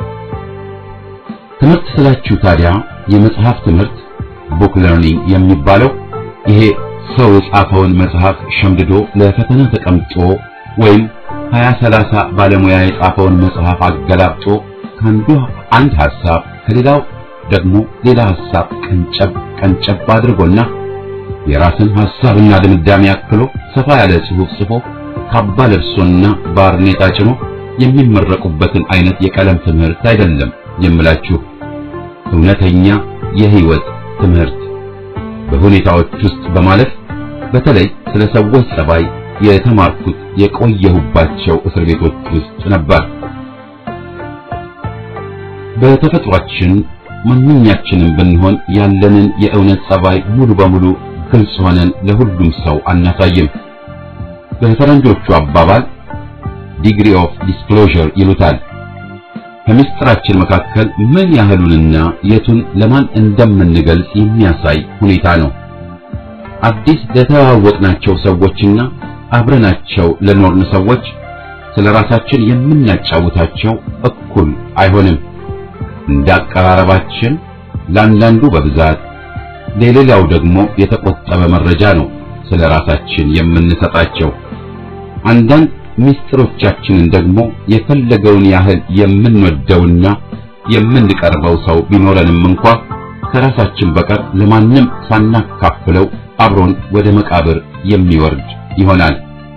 ትምህርት ስላችሁ ታዲያ የመጽሐፍ ትምህርት ቡክ ለርኒንግ የሚባለው ይሄ ሰው የጻፈውን መጽሐፍ ሸምድዶ ለፈተና ተቀምጦ ወይም ሀያ ሰላሳ ባለሙያ የጻፈውን መጽሐፍ አገላብጦ ከአንዱ አንድ ሐሳብ ከሌላው ደግሞ ሌላ ሐሳብ ቀንጨብ ቀንጨብ አድርጎና የራስን ሐሳብና ድምዳሜ አክሎ ሰፋ ያለ ጽሑፍ ጽፎ ካባ ለብሶና ባርኔጣ ጭኖ የሚመረቁበትን አይነት የቀለም ትምህርት አይደለም የምላችሁ። እውነተኛ የህይወት ትምህርት በሁኔታዎች ውስጥ በማለፍ በተለይ ስለ ሰዎች ጸባይ የተማርኩት የቆየሁባቸው እስር ቤቶች ውስጥ ነበር። በተፈጥሯችን ማንኛችንም ብንሆን ያለንን የእውነት ጸባይ ሙሉ በሙሉ ግልጽ ሆነን ለሁሉም ሰው አናሳይም። በፈረንጆቹ አባባል ዲግሪ ኦፍ ዲስክሎዥር ይሉታል። ከምስጢራችን መካከል ምን ያህሉንና የቱን ለማን እንደምንገልጽ የሚያሳይ ሁኔታ ነው። አዲስ ለተዋወቅናቸው ሰዎችና አብረናቸው ለኖርን ሰዎች ስለ ራሳችን የምናጫውታቸው እኩል አይሆንም። እንደ አቀራረባችን ለአንዳንዱ በብዛት ለሌላው ደግሞ የተቆጠበ መረጃ ነው ስለ ራሳችን የምንሰጣቸው። አንዳንድ ምስጢሮቻችንን ደግሞ የፈለገውን ያህል የምንወደውና የምንቀርበው ሰው ቢኖረንም እንኳ ከራሳችን በቀር ለማንም ሳናካፍለው አብሮን ወደ መቃብር የሚወርድ ይሆናል።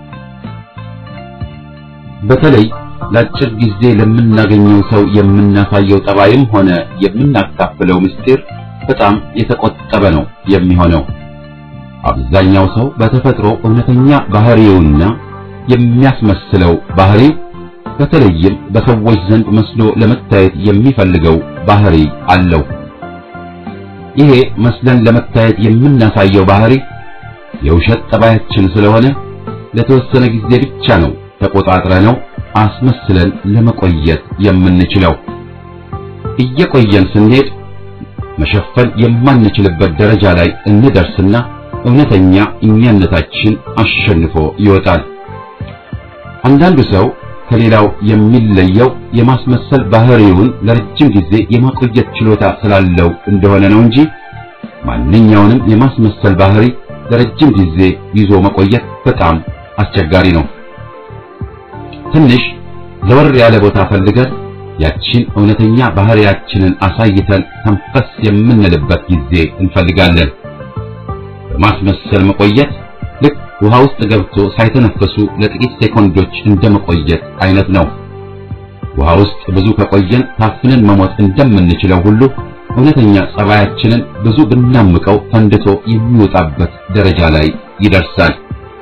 በተለይ ለአጭር ጊዜ ለምናገኘው ሰው የምናሳየው ጠባይም ሆነ የምናካፍለው ምስጢር በጣም የተቆጠበ ነው የሚሆነው። አብዛኛው ሰው በተፈጥሮ እውነተኛ ባህሪውና የሚያስመስለው ባህሪው በተለይም በሰዎች ዘንድ መስሎ ለመታየት የሚፈልገው ባህሪ አለው። ይሄ መስለን ለመታየት የምናሳየው ባህሪ የውሸት ጠባያችን ስለሆነ ለተወሰነ ጊዜ ብቻ ነው ተቆጣጥረነው አስመስለን ለመቆየት የምንችለው። እየቆየን ስንሄድ መሸፈን የማንችልበት ደረጃ ላይ እንደርስና እውነተኛ እኛነታችን አሸንፎ ይወጣል። አንዳንዱ ሰው ከሌላው የሚለየው የማስመሰል ባህሪውን ለረጅም ጊዜ የማቆየት ችሎታ ስላለው እንደሆነ ነው እንጂ ማንኛውንም የማስመሰል ባህሪ ለረጅም ጊዜ ይዞ መቆየት በጣም አስቸጋሪ ነው። ትንሽ ዘወር ያለ ቦታ ፈልገን ያችን እውነተኛ ባህሪያችንን አሳይተን ተንፈስ የምንልበት ጊዜ እንፈልጋለን። በማስመሰል መቆየት ልክ ውሃ ውስጥ ገብቶ ሳይተነፈሱ ለጥቂት ሴኮንዶች እንደመቆየት አይነት ነው። ውሃ ውስጥ ብዙ ከቆየን ታፍነን መሞት እንደምንችለው ሁሉ እውነተኛ ጸባያችንን ብዙ ብናምቀው ፈንድቶ የሚወጣበት ደረጃ ላይ ይደርሳል።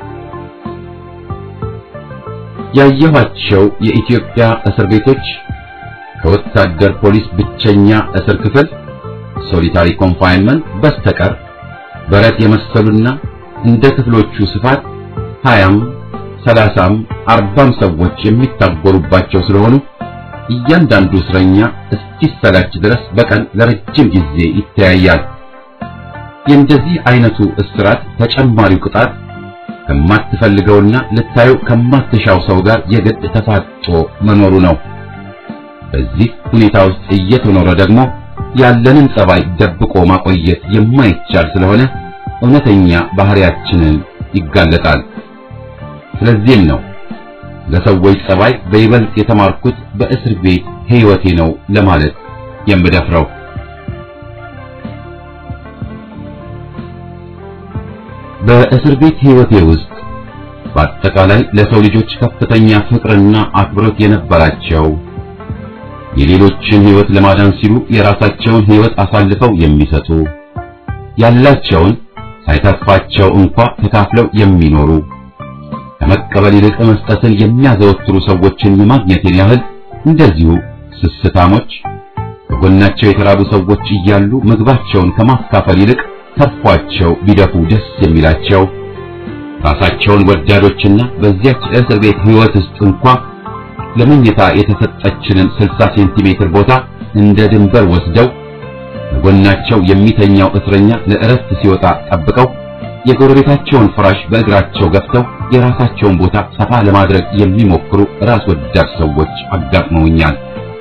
ያየኋቸው የኢትዮጵያ እስር ቤቶች ከወታደር ፖሊስ ብቸኛ እስር ክፍል ሶሊታሪ ኮንፋይንመንት በስተቀር በረት የመሰሉና እንደ ክፍሎቹ ስፋት ሀያም ሰላሳም አርባም ሰዎች የሚታጎሩባቸው ስለሆኑ እያንዳንዱ እስረኛ እስኪሰላች ድረስ በቀን ለረጅም ጊዜ ይተያያል። የእንደዚህ አይነቱ እስራት ተጨማሪው ቅጣት ከማትፈልገውና ልታየው ከማትሻው ሰው ጋር የግድ ተፋጦ መኖሩ ነው። በዚህ ሁኔታ ውስጥ እየተኖረ ደግሞ ያለንን ጸባይ ደብቆ ማቆየት የማይቻል ስለሆነ እውነተኛ ባህሪያችንን ይጋለጣል። ስለዚህም ነው ለሰዎች ጸባይ በይበልጥ የተማርኩት በእስር ቤት ሕይወቴ ነው ለማለት የምደፍረው። በእስር ቤት ሕይወቴ ውስጥ በአጠቃላይ ለሰው ልጆች ከፍተኛ ፍቅርና አክብሮት የነበራቸው የሌሎችን ሕይወት ለማዳን ሲሉ የራሳቸውን ሕይወት አሳልፈው የሚሰጡ ያላቸውን ሳይተርፋቸው እንኳ ተካፍለው የሚኖሩ ከመቀበል ይልቅ መስጠትን የሚያዘወትሩ ሰዎችን የማግኘቴን ያህል እንደዚሁ ስስታሞች በጎናቸው የተራቡ ሰዎች እያሉ ምግባቸውን ከማካፈል ይልቅ ተርፏቸው ቢደፉ ደስ የሚላቸው ራሳቸውን ወዳዶችና በዚያች እስር ቤት ሕይወት ውስጥ እንኳ ለመኝታ የተሰጠችንን 60 ሴንቲሜትር ቦታ እንደ ድንበር ወስደው በጎናቸው የሚተኛው እስረኛ ለእረፍት ሲወጣ ጠብቀው የጎረቤታቸውን ፍራሽ በእግራቸው ገፍተው የራሳቸውን ቦታ ሰፋ ለማድረግ የሚሞክሩ ራስ ወዳድ ሰዎች አጋጥመውኛል።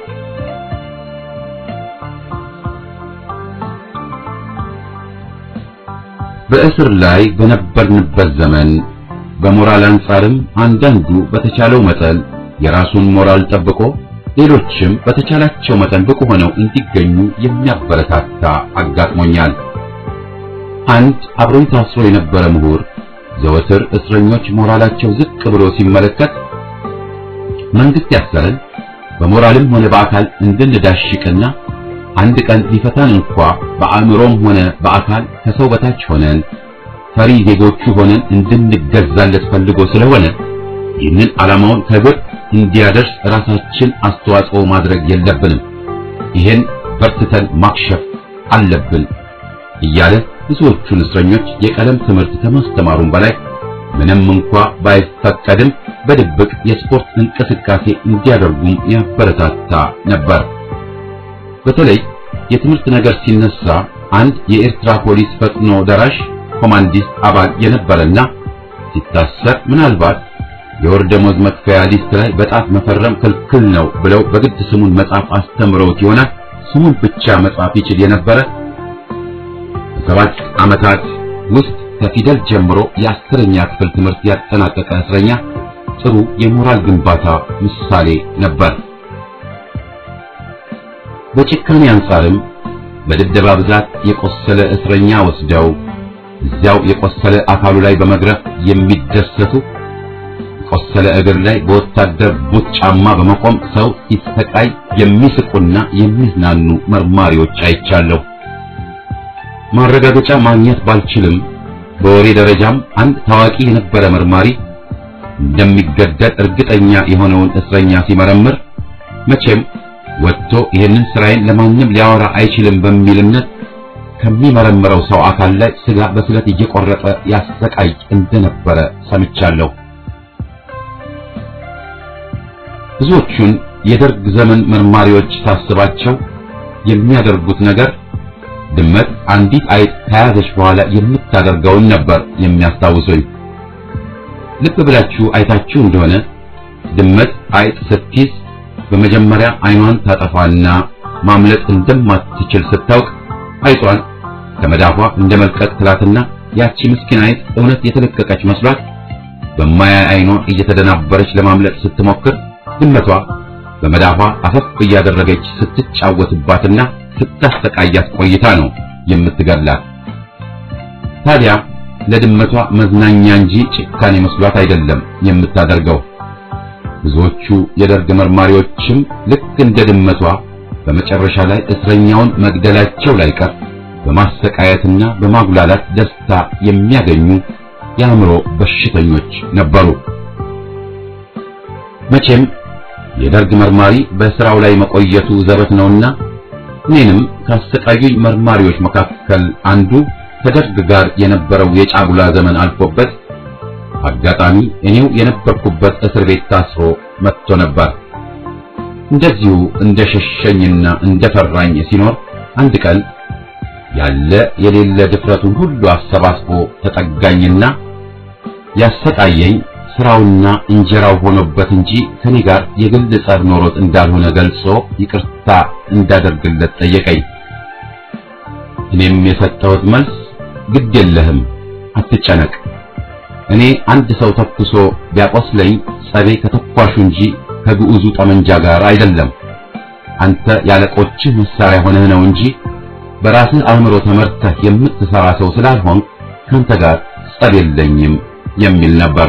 በእስር ላይ በነበርንበት ዘመን በሞራል አንጻርም አንዳንዱ በተቻለው መጠን የራሱን ሞራል ጠብቆ ሌሎችም በተቻላቸው መጠን ብቁ ሆነው እንዲገኙ የሚያበረታታ አጋጥሞኛል። አንድ አብሮኝ ታስሮ የነበረ ምሁር ዘወትር እስረኞች ሞራላቸው ዝቅ ብሎ ሲመለከት መንግስት ያሰረን በሞራልም ሆነ በአካል እንድንዳሽቅና አንድ ቀን ሊፈታን እንኳ በአእምሮም ሆነ በአካል ከሰው በታች ሆነን ፈሪ ዜጎቹ ሆነን እንድንገዛለት ፈልጎ ስለሆነ ይህንን ዓላማውን ከግብ እንዲያደርስ ራሳችን አስተዋጽኦ ማድረግ የለብንም፣ ይህን በርትተን ማክሸፍ አለብን እያለ ብዙዎቹን እስረኞች የቀለም ትምህርት ከማስተማሩም በላይ ምንም እንኳ ባይፈቀድም በድብቅ የስፖርት እንቅስቃሴ እንዲያደርጉም ያበረታታ ነበር። በተለይ የትምህርት ነገር ሲነሳ አንድ የኤርትራ ፖሊስ ፈጥኖ ደራሽ ኮማንዲስት አባል የነበረና ሲታሰር ምናልባት የወር ደመወዝ መክፈያ ሊስት ላይ በጣት መፈረም ክልክል ነው ብለው በግድ ስሙን መጻፍ አስተምረውት ይሆናል። ስሙን ብቻ መጻፍ ይችል የነበረ በሰባት ዓመታት ውስጥ ከፊደል ጀምሮ የአስረኛ ክፍል ትምህርት ያጠናቀቀ እስረኛ ጥሩ የሞራል ግንባታ ምሳሌ ነበር። በጭካኔ አንጻርም በድብደባ ብዛት የቆሰለ እስረኛ ወስደው እዚያው የቆሰለ አካሉ ላይ በመግረፍ የሚደሰቱ የቆሰለ እግር ላይ በወታደር ቡት ጫማ በመቆም ሰው ሲሰቃይ የሚስቁና የሚዝናኑ መርማሪዎች አይቻለሁ። ማረጋገጫ ማግኘት ባልችልም በወሬ ደረጃም አንድ ታዋቂ የነበረ መርማሪ እንደሚገደል እርግጠኛ የሆነውን እስረኛ ሲመረምር መቼም ወጥቶ ይህንን ስራዬን ለማንም ሊያወራ አይችልም በሚል እምነት ከሚመረምረው ሰው አካል ላይ ስጋ በስለት እየቆረጠ ያሰቃይ እንደነበረ ሰምቻለሁ። ብዙዎቹን የደርግ ዘመን መርማሪዎች ሳስባቸው የሚያደርጉት ነገር ድመት አንዲት አይጥ ከያዘች በኋላ የምታደርገውን ነበር የሚያስታውሱኝ። ልብ ብላችሁ አይታችሁ እንደሆነ ድመት አይጥ ስትይዝ በመጀመሪያ አይኗን ታጠፋና ማምለጥ እንደማትችል ስታውቅ አይጧን ከመዳፏ እንደ መልቀቅ ትላትና ያቺ ምስኪን አይጥ እውነት የተለቀቀች መስሏት በማያይ አይኗ እየተደናበረች ለማምለጥ ስትሞክር ድመቷ በመዳፏ አፈፍ እያደረገች ስትጫወትባትና ስታሰቃያት ቆይታ ነው የምትገላት። ታዲያ ለድመቷ መዝናኛ እንጂ ጭካኔ መስሏት አይደለም የምታደርገው። ብዙዎቹ የደርግ መርማሪዎችም ልክ እንደ ድመቷ በመጨረሻ ላይ እስረኛውን መግደላቸው ላይ ቀር በማሰቃየትና በማጉላላት ደስታ የሚያገኙ የአእምሮ በሽተኞች ነበሩ። መቼም የደርግ መርማሪ በስራው ላይ መቆየቱ ዘበት ነውና እኔንም ካሰቃዩኝ መርማሪዎች መካከል አንዱ ከደርግ ጋር የነበረው የጫጉላ ዘመን አልፎበት አጋጣሚ እኔው የነበርኩበት እስር ቤት ታስሮ መጥቶ ነበር። እንደዚሁ እንደሸሸኝና እንደፈራኝ ሲኖር አንድ ቀን ያለ የሌለ ድፍረቱን ሁሉ አሰባስቦ ተጠጋኝና ያሰቃየኝ ስራውና እንጀራው ሆኖበት እንጂ ከኔ ጋር የግል ጸብ ኖሮት እንዳልሆነ ገልጾ ይቅርታ እንዳደርግለት ጠየቀኝ። እኔም የሰጠሁት መልስ ግድ የለህም፣ አትጨነቅ። እኔ አንድ ሰው ተኩሶ ቢያቆስለኝ ጸቤ ከተኳሹ እንጂ ከግዑዙ ጠመንጃ ጋር አይደለም። አንተ ያለቆችህ መሳሪያ ሆነህ ነው እንጂ በራስህ አእምሮ ተመርተህ የምትሰራ ሰው ስላልሆን ካንተ ጋር ጸብ የለኝም የሚል ነበር።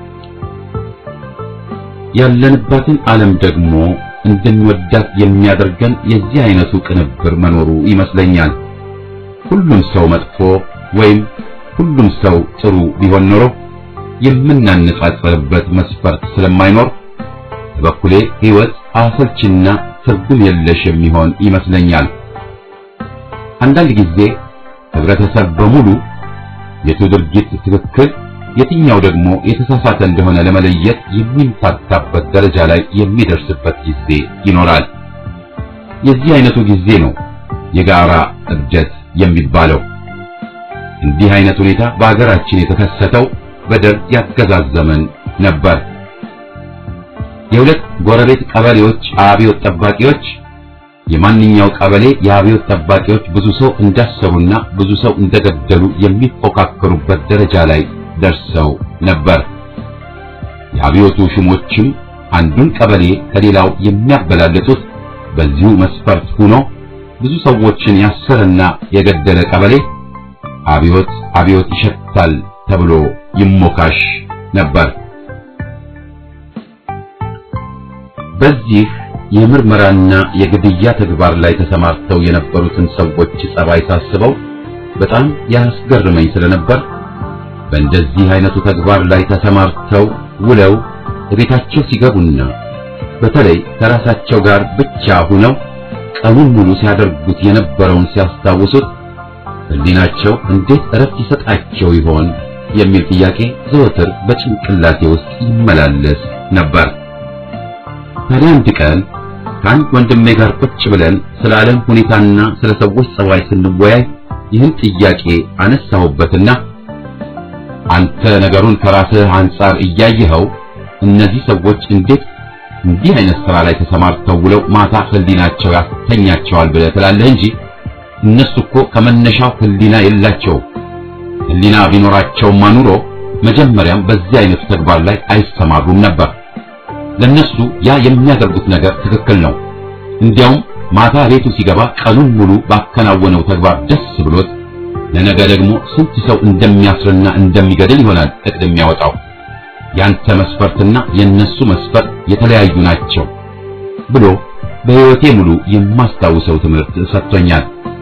ያለንባትን ዓለም ደግሞ እንድንወዳት የሚያደርገን የዚህ አይነቱ ቅንብር መኖሩ ይመስለኛል። ሁሉም ሰው መጥፎ ወይም ሁሉም ሰው ጥሩ ቢሆን ኖሮ የምናነጻጽርበት መስፈርት ስለማይኖር በበኩሌ ሕይወት አሰልችና ትርጉም የለሽ የሚሆን ይመስለኛል። አንዳንድ ጊዜ ህብረተሰብ በሙሉ የቱ ድርጊት ትክክል የትኛው ደግሞ የተሳሳተ እንደሆነ ለመለየት የሚምታታበት ደረጃ ላይ የሚደርስበት ጊዜ ይኖራል። የዚህ አይነቱ ጊዜ ነው የጋራ እብደት የሚባለው። እንዲህ አይነት ሁኔታ በአገራችን የተከሰተው በደርግ ያገዛዝ ዘመን ነበር። የሁለት ጎረቤት ቀበሌዎች አብዮት ጠባቂዎች የማንኛው ቀበሌ የአብዮት ጠባቂዎች ብዙ ሰው እንዳሰሩና ብዙ ሰው እንደገደሉ የሚፎካከሩበት ደረጃ ላይ ደርሰው ነበር። የአብዮቱ ሹሞችም አንዱን ቀበሌ ከሌላው የሚያበላልጡት በዚሁ መስፈርት ሆኖ ብዙ ሰዎችን ያሰረና የገደለ ቀበሌ አብዮት አብዮት ይሸታል ተብሎ ይሞካሽ ነበር። በዚህ የምርመራና የግድያ ተግባር ላይ ተሰማርተው የነበሩትን ሰዎች ጸባይ ሳስበው በጣም ያስገርመኝ ስለነበር በእንደዚህ አይነቱ ተግባር ላይ ተሰማርተው ውለው ቤታቸው ሲገቡና በተለይ ከራሳቸው ጋር ብቻ ሆነው ቀኑን ሙሉ ሲያደርጉት የነበረውን ሲያስታውሱት ሕሊናቸው እንዴት እረፍት ይሰጣቸው ይሆን የሚል ጥያቄ ዘወትር በጭንቅላቴ ውስጥ ይመላለስ ነበር። ታዲያ አንድ ቀን ከአንድ ወንድሜ ጋር ቁጭ ብለን ስለ ዓለም ሁኔታና ስለ ሰዎች ጸባይ ስንወያይ ይህን ጥያቄ አነሳሁበትና አንተ ነገሩን ከራስህ አንጻር እያየኸው እነዚህ ሰዎች እንዴት እንዲህ አይነት ስራ ላይ ተሰማርተው ውለው ማታ ህሊናቸው ያስተኛቸዋል ብለህ ትላለህ እንጂ እነሱ እኮ ከመነሻው ህሊና የላቸውም። ህሊና ቢኖራቸውማ ኑሮ መጀመሪያም በዚህ አይነቱ ተግባር ላይ አይሰማሩም ነበር። ለነሱ ያ የሚያደርጉት ነገር ትክክል ነው። እንዲያውም ማታ ቤቱ ሲገባ ቀኑን ሙሉ ባከናወነው ተግባር ደስ ብሎት ለነገ ደግሞ ስንት ሰው እንደሚያስርና እንደሚገድል ይሆናል እቅድ የሚያወጣው። ያንተ መስፈርትና የነሱ መስፈርት የተለያዩ ናቸው ብሎ በህይወቴ ሙሉ የማስታውሰው ትምህርት ሰጥቶኛል።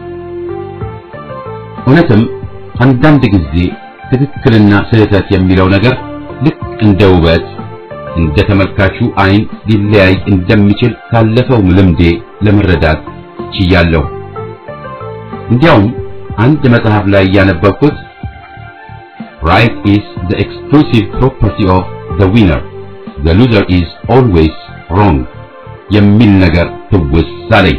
እውነትም አንዳንድ ጊዜ ትክክልና ስህተት የሚለው ነገር ልክ እንደ ውበት እንደ ተመልካቹ አይን ሊለያይ እንደሚችል ካለፈው ልምዴ ለመረዳት ችያለሁ። እንዲያውም አንድ መጽሐፍ ላይ ያነበብኩት right is the exclusive property of the winner the loser is always wrong የሚል ነገር ትውስ አለኝ።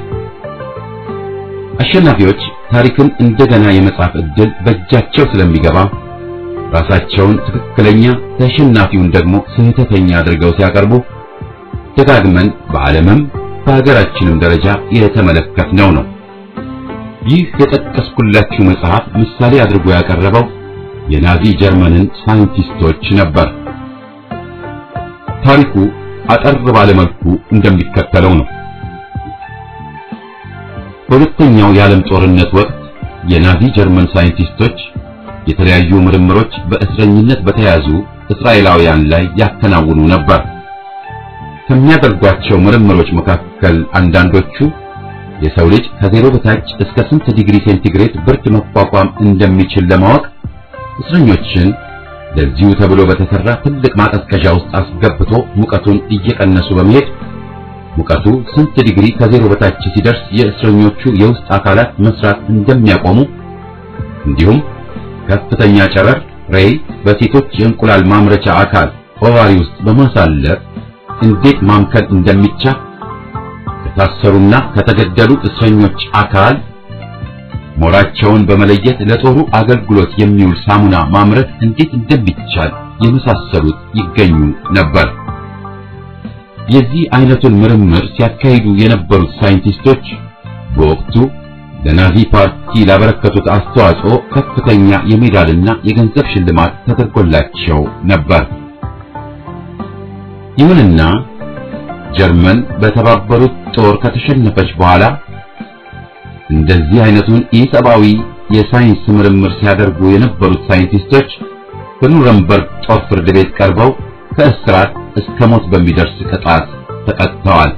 አሸናፊዎች ታሪክን እንደገና የመጻፍ ዕድል በእጃቸው ስለሚገባ ራሳቸውን ትክክለኛ ተሸናፊውን ደግሞ ስህተተኛ አድርገው ሲያቀርቡ ደጋግመን በዓለምም በሀገራችንም ደረጃ የተመለከትነው ነው። ይህ የጠቀስኩላችሁ መጽሐፍ ምሳሌ አድርጎ ያቀረበው የናዚ ጀርመንን ሳይንቲስቶች ነበር። ታሪኩ አጠር ባለ መልኩ እንደሚከተለው ነው። በሁለተኛው የዓለም ጦርነት ወቅት የናዚ ጀርመን ሳይንቲስቶች የተለያዩ ምርምሮች በእስረኝነት በተያዙ እስራኤላውያን ላይ ያከናውኑ ነበር። ከሚያደርጓቸው ምርምሮች መካከል አንዳንዶቹ የሰው ልጅ ከዜሮ በታች እስከ ስንት ዲግሪ ሴንቲግሬድ ብርድ መቋቋም እንደሚችል ለማወቅ እስረኞችን ለዚሁ ተብሎ በተሰራ ትልቅ ማቀዝቀዣ ውስጥ አስገብቶ ሙቀቱን እየቀነሱ በመሄድ ሙቀቱ ስንት ዲግሪ ከዜሮ በታች ሲደርስ የእስረኞቹ የውስጥ አካላት መስራት እንደሚያቆሙ እንዲሁም ከፍተኛ ጨረር ሬይ በሴቶች የእንቁላል ማምረቻ አካል ኦቫሪ ውስጥ በማሳለፍ እንዴት ማምከን እንደሚቻል ከታሰሩና ከተገደሉ እስረኞች አካል ሞራቸውን በመለየት ለጦሩ አገልግሎት የሚውል ሳሙና ማምረት እንዴት እንደሚቻል የመሳሰሉት ይገኙ ነበር። የዚህ አይነቱን ምርምር ሲያካሂዱ የነበሩት ሳይንቲስቶች በወቅቱ ለናዚ ፓርቲ ላበረከቱት አስተዋጽኦ ከፍተኛ የሜዳልና የገንዘብ ሽልማት ተደርጎላቸው ነበር። ይሁንና ጀርመን በተባበሩት ጦር ከተሸነፈች በኋላ እንደዚህ አይነቱን ኢሰብአዊ የሳይንስ ምርምር ሲያደርጉ የነበሩት ሳይንቲስቶች በኑረምበርግ ጦር ፍርድ ቤት ቀርበው ከእስራት እስከ ሞት በሚደርስ ቅጣት ተቀጥተዋል።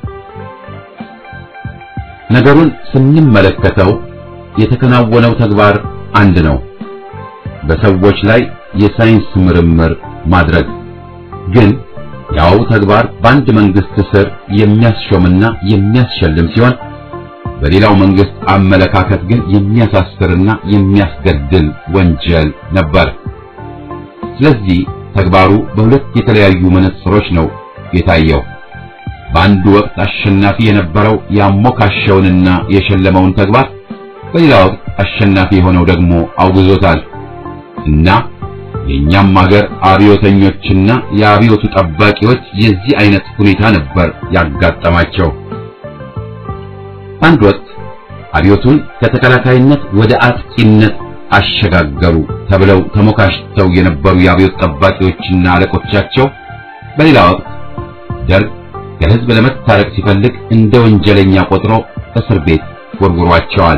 ነገሩን ስንመለከተው የተከናወነው ተግባር አንድ ነው። በሰዎች ላይ የሳይንስ ምርምር ማድረግ ግን ያው ተግባር በአንድ መንግስት ስር የሚያስሾምና የሚያስሸልም ሲሆን በሌላው መንግስት አመለካከት ግን የሚያሳስርና የሚያስገድል ወንጀል ነበር። ስለዚህ ተግባሩ በሁለት የተለያዩ መነጽሮች ነው የታየው። በአንዱ ወቅት አሸናፊ የነበረው ያሞካሸውንና የሸለመውን ተግባር፣ በሌላ ወቅት አሸናፊ የሆነው ደግሞ አውግዞታል እና የኛም ሀገር አብዮተኞችና የአብዮቱ ጠባቂዎች የዚህ አይነት ሁኔታ ነበር ያጋጠማቸው። አንድ ወቅት አብዮቱን ከተከላካይነት ወደ አጥቂነት አሸጋገሩ ተብለው ተሞካሽተው የነበሩ የአብዮት ጠባቂዎችና አለቆቻቸው በሌላ ወቅት ደርግ ከህዝብ ለመታረቅ ሲፈልግ እንደ ወንጀለኛ ቆጥሮ እስር ቤት ወርውሯቸዋል።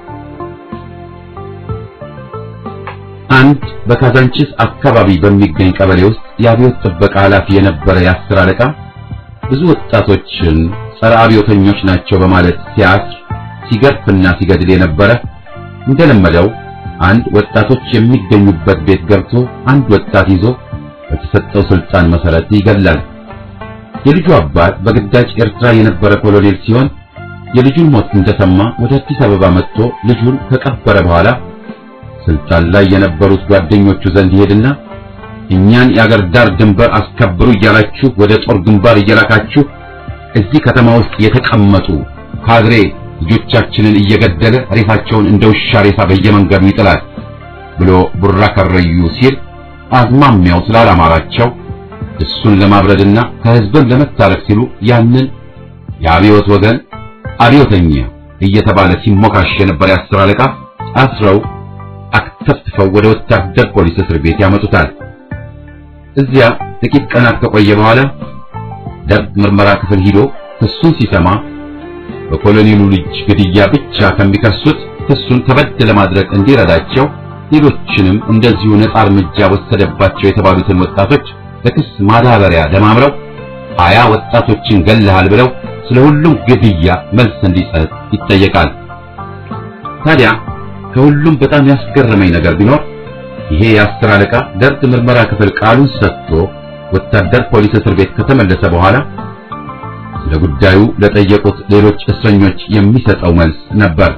አንድ በካዛንቺስ አካባቢ በሚገኝ ቀበሌ ውስጥ የአብዮት ጥበቃ ኃላፊ የነበረ የአስር አለቃ ብዙ ወጣቶችን ጸረ አብዮተኞች ናቸው በማለት ሲያስር ሲገርፍና ሲገድል የነበረ እንደለመደው አንድ ወጣቶች የሚገኙበት ቤት ገብቶ አንድ ወጣት ይዞ በተሰጠው ስልጣን መሰረት ይገድላል። የልጁ አባት በግዳጅ ኤርትራ የነበረ ኮሎኔል ሲሆን የልጁን ሞት እንደሰማ ወደ አዲስ አበባ መጥቶ ልጁን ከቀበረ በኋላ ስልጣን ላይ የነበሩት ጓደኞቹ ዘንድ ይሄድና እኛን የአገር ዳር ድንበር አስከብሩ እያላችሁ ወደ ጦር ግንባር እየላካችሁ እዚህ ከተማ ውስጥ የተቀመጡ ካድሬ ልጆቻችንን እየገደለ ሬሳቸውን እንደ ውሻ ሬሳ በየመንገዱ ይጥላል ብሎ ቡራ ከረዩ ሲል አዝማሚያው ስላላማራቸው እሱን ለማብረድና ከህዝብን ለመታረቅ ሲሉ ያንን የአብዮት ወገን አብዮተኛ እየተባለ ሲሞካሽ የነበር የአስር አለቃ አስረው አክተፍትፈው ወደ ወታደር ፖሊስ እስር ቤት ያመጡታል። እዚያ ጥቂት ቀናት ከቆየ በኋላ ደርግ ምርመራ ክፍል ሂዶ ክሱን ሲሰማ በኮሎኔሉ ልጅ ግድያ ብቻ ከሚከሱት ክሱን ከበድ ለማድረግ እንዲረዳቸው ሌሎችንም እንደዚሁ ነጻ እርምጃ ወሰደባቸው የተባሉትን ወጣቶች ለክስ ማዳበሪያ ደማምረው ሀያ ወጣቶችን ገለሃል ብለው ስለ ሁሉም ግድያ መልስ እንዲሰጥ ይጠየቃል። ታዲያ ከሁሉም በጣም ያስገረመኝ ነገር ቢኖር ይሄ የአስር አለቃ ደርግ ምርመራ ክፍል ቃሉን ሰጥቶ ወታደር ፖሊስ እስር ቤት ከተመለሰ በኋላ ስለ ጉዳዩ ለጠየቁት ሌሎች እስረኞች የሚሰጠው መልስ ነበር።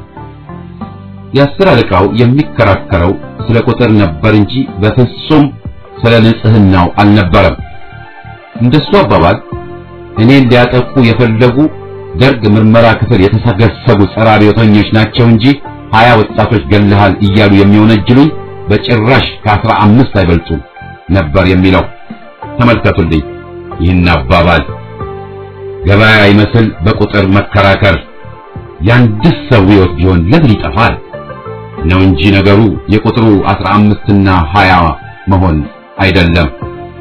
የአስር አለቃው የሚከራከረው ስለ ቁጥር ነበር እንጂ በፍጹም ስለ ንጽህናው አልነበረም። እንደሱ አባባል እኔን ሊያጠቁ የፈለጉ ደርግ ምርመራ ክፍል የተሰገሰጉ ጸረ አብዮተኞች ናቸው እንጂ ሀያ ወጣቶች ገለሃል እያሉ የሚወነጅሉኝ በጭራሽ ከአስራ አምስት አይበልጡም ነበር የሚለው። ተመልከቱልኝ ይህን አባባል ገበያ ይመስል በቁጥር መከራከር። የአንድ ሰው ሕይወት ቢሆን ለምን ይጠፋል? ነው እንጂ ነገሩ የቁጥሩ አስራ አምስትና ሀያ መሆን አይደለም።